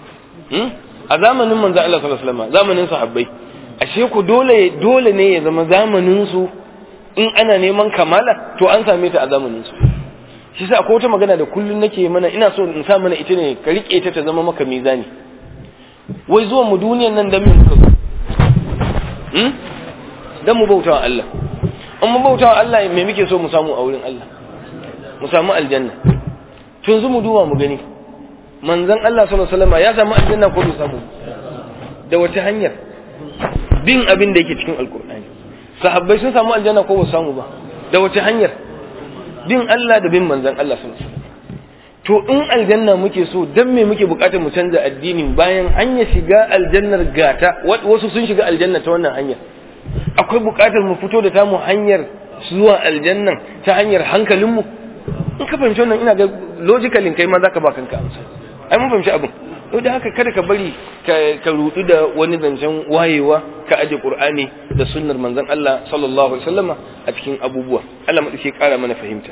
Speaker 1: a zamanin manzo Allah sallallahu alaihi wasallam zamanin sahabbai ashe ku dole dole ne ya zama zamanin su in ana neman kamala to an same ta a zamanin su shi sa akwai wata magana da kullun nake mana ina so in sa mana ita ne ka rike ta ta zama maka mizani wai zuwan mu duniyan nan dan me muka zo hmm dan mu bautawa Allah an mu bautawa Allah me muke so mu samu a wurin Allah mu samu aljanna to yanzu mu duba mu gani manzon Allah sallallahu alaihi wasallam ya samu aljanna ko bai samu da wata hanyar bin abin da yake cikin alkur'ani sahabbai sun samu aljanna ko ba samu ba da wata hanyar bin Allah da bin manzon Allah sallallahu alaihi wasallam to in aljanna muke so dan me muke bukatar mu canza addinin bayan hanyar shiga aljannar gata wasu sun shiga aljanna ta wannan hanyar akwai bukatar mu fito da tamu hanyar zuwa aljannan ta hanyar hankalinmu in ka fahimci wannan ina ga logically kai ma zaka ba kanka amsa ai mun fahimci abin to da haka kada ka bari ka rudu da wani zancen wayewa ka aje qur'ani da sunnar manzon Allah sallallahu alaihi wasallama a cikin abubuwa Allah mu dace kara mana fahimta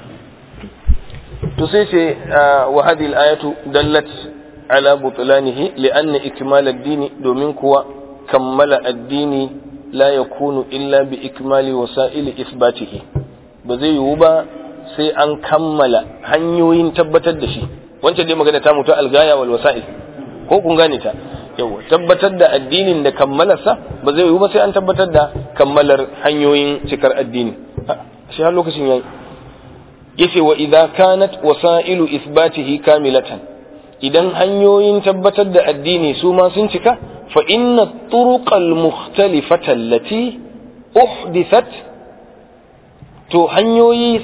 Speaker 1: to sai ce wa hadhihi al-ayatu dallat ala butlanihi li'anna ikmal ad-din domin kuwa kammala addini la yakunu illa bi ikmali wasa'il isbatihi ba zai yiwu ba sai an kammala hanyoyin tabbatar da shi wancan dai magana ta mutu algaya wal wasa'il ko kun gane ta yawa tabbatar da addinin da kammalarsa ba zai yiwu ba sai an tabbatar da kammalar hanyoyin cikar addini shi har lokacin yayi yace wa idza kanat wasailu ithbatihi kamilatan idan hanyoyin tabbatar da addini su ma sun cika fa inna turuqal mukhtalifata allati uhdithat to hanyoyi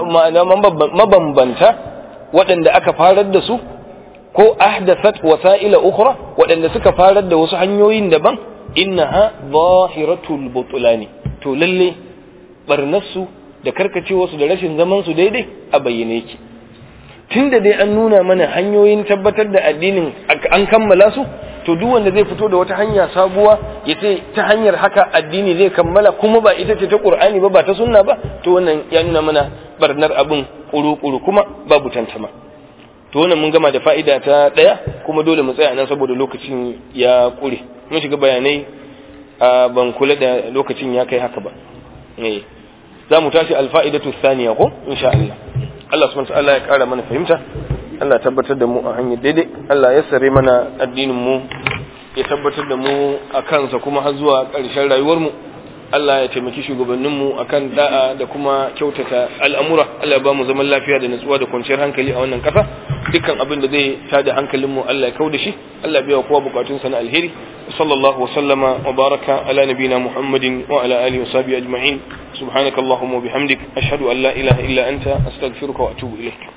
Speaker 1: mabambanta waɗanda aka farar da su ko ahdathat wasa'ila ukhra waɗanda suka farar da wasu hanyoyin daban innaha zahiratul butlani to lalle barnarsu da karkacewarsu da rashin zaman su daidai a bayyane yake tunda dai an nuna mana hanyoyin tabbatar da addinin an kammala su to duk wanda zai fito da wata hanya sabuwa ya ce ta hanyar haka addini zai kammala kuma ba ita ce ta qur'ani ba ba ta sunna ba to wannan ya nuna mana barnar abin kuru-kuru kuma babu tantama to wannan mun gama da fa'ida ta daya kuma dole mu tsaya nan saboda lokacin ya kure mun shiga bayanai a ban kula da lokacin ya kai haka ba eh za mu tashi alfa'idatu thaniya ko insha Allah Allah subhanahu wa ta'ala ya kara mana fahimta Allah tabbatar da mu a hanyar daidai Allah ya sare mana addinin mu ya tabbatar da mu a kansa kuma har zuwa ƙarshen rayuwar mu Allah ya taimaki shugabannin mu akan da'a da kuma kyautata al'amura Allah ya ba mu zaman lafiya da nutsuwa da kwanciyar hankali a wannan ƙasa dukkan abin da zai tada hankalin mu Allah ya kau da shi Allah ya biya kowa bukatun sa na alheri sallallahu wa sallama wa baraka ala nabina muhammadin wa ala alihi wa sahbihi ajma'in subhanakallahumma wa bihamdik ashhadu an la ilaha illa anta astaghfiruka wa atubu ilayk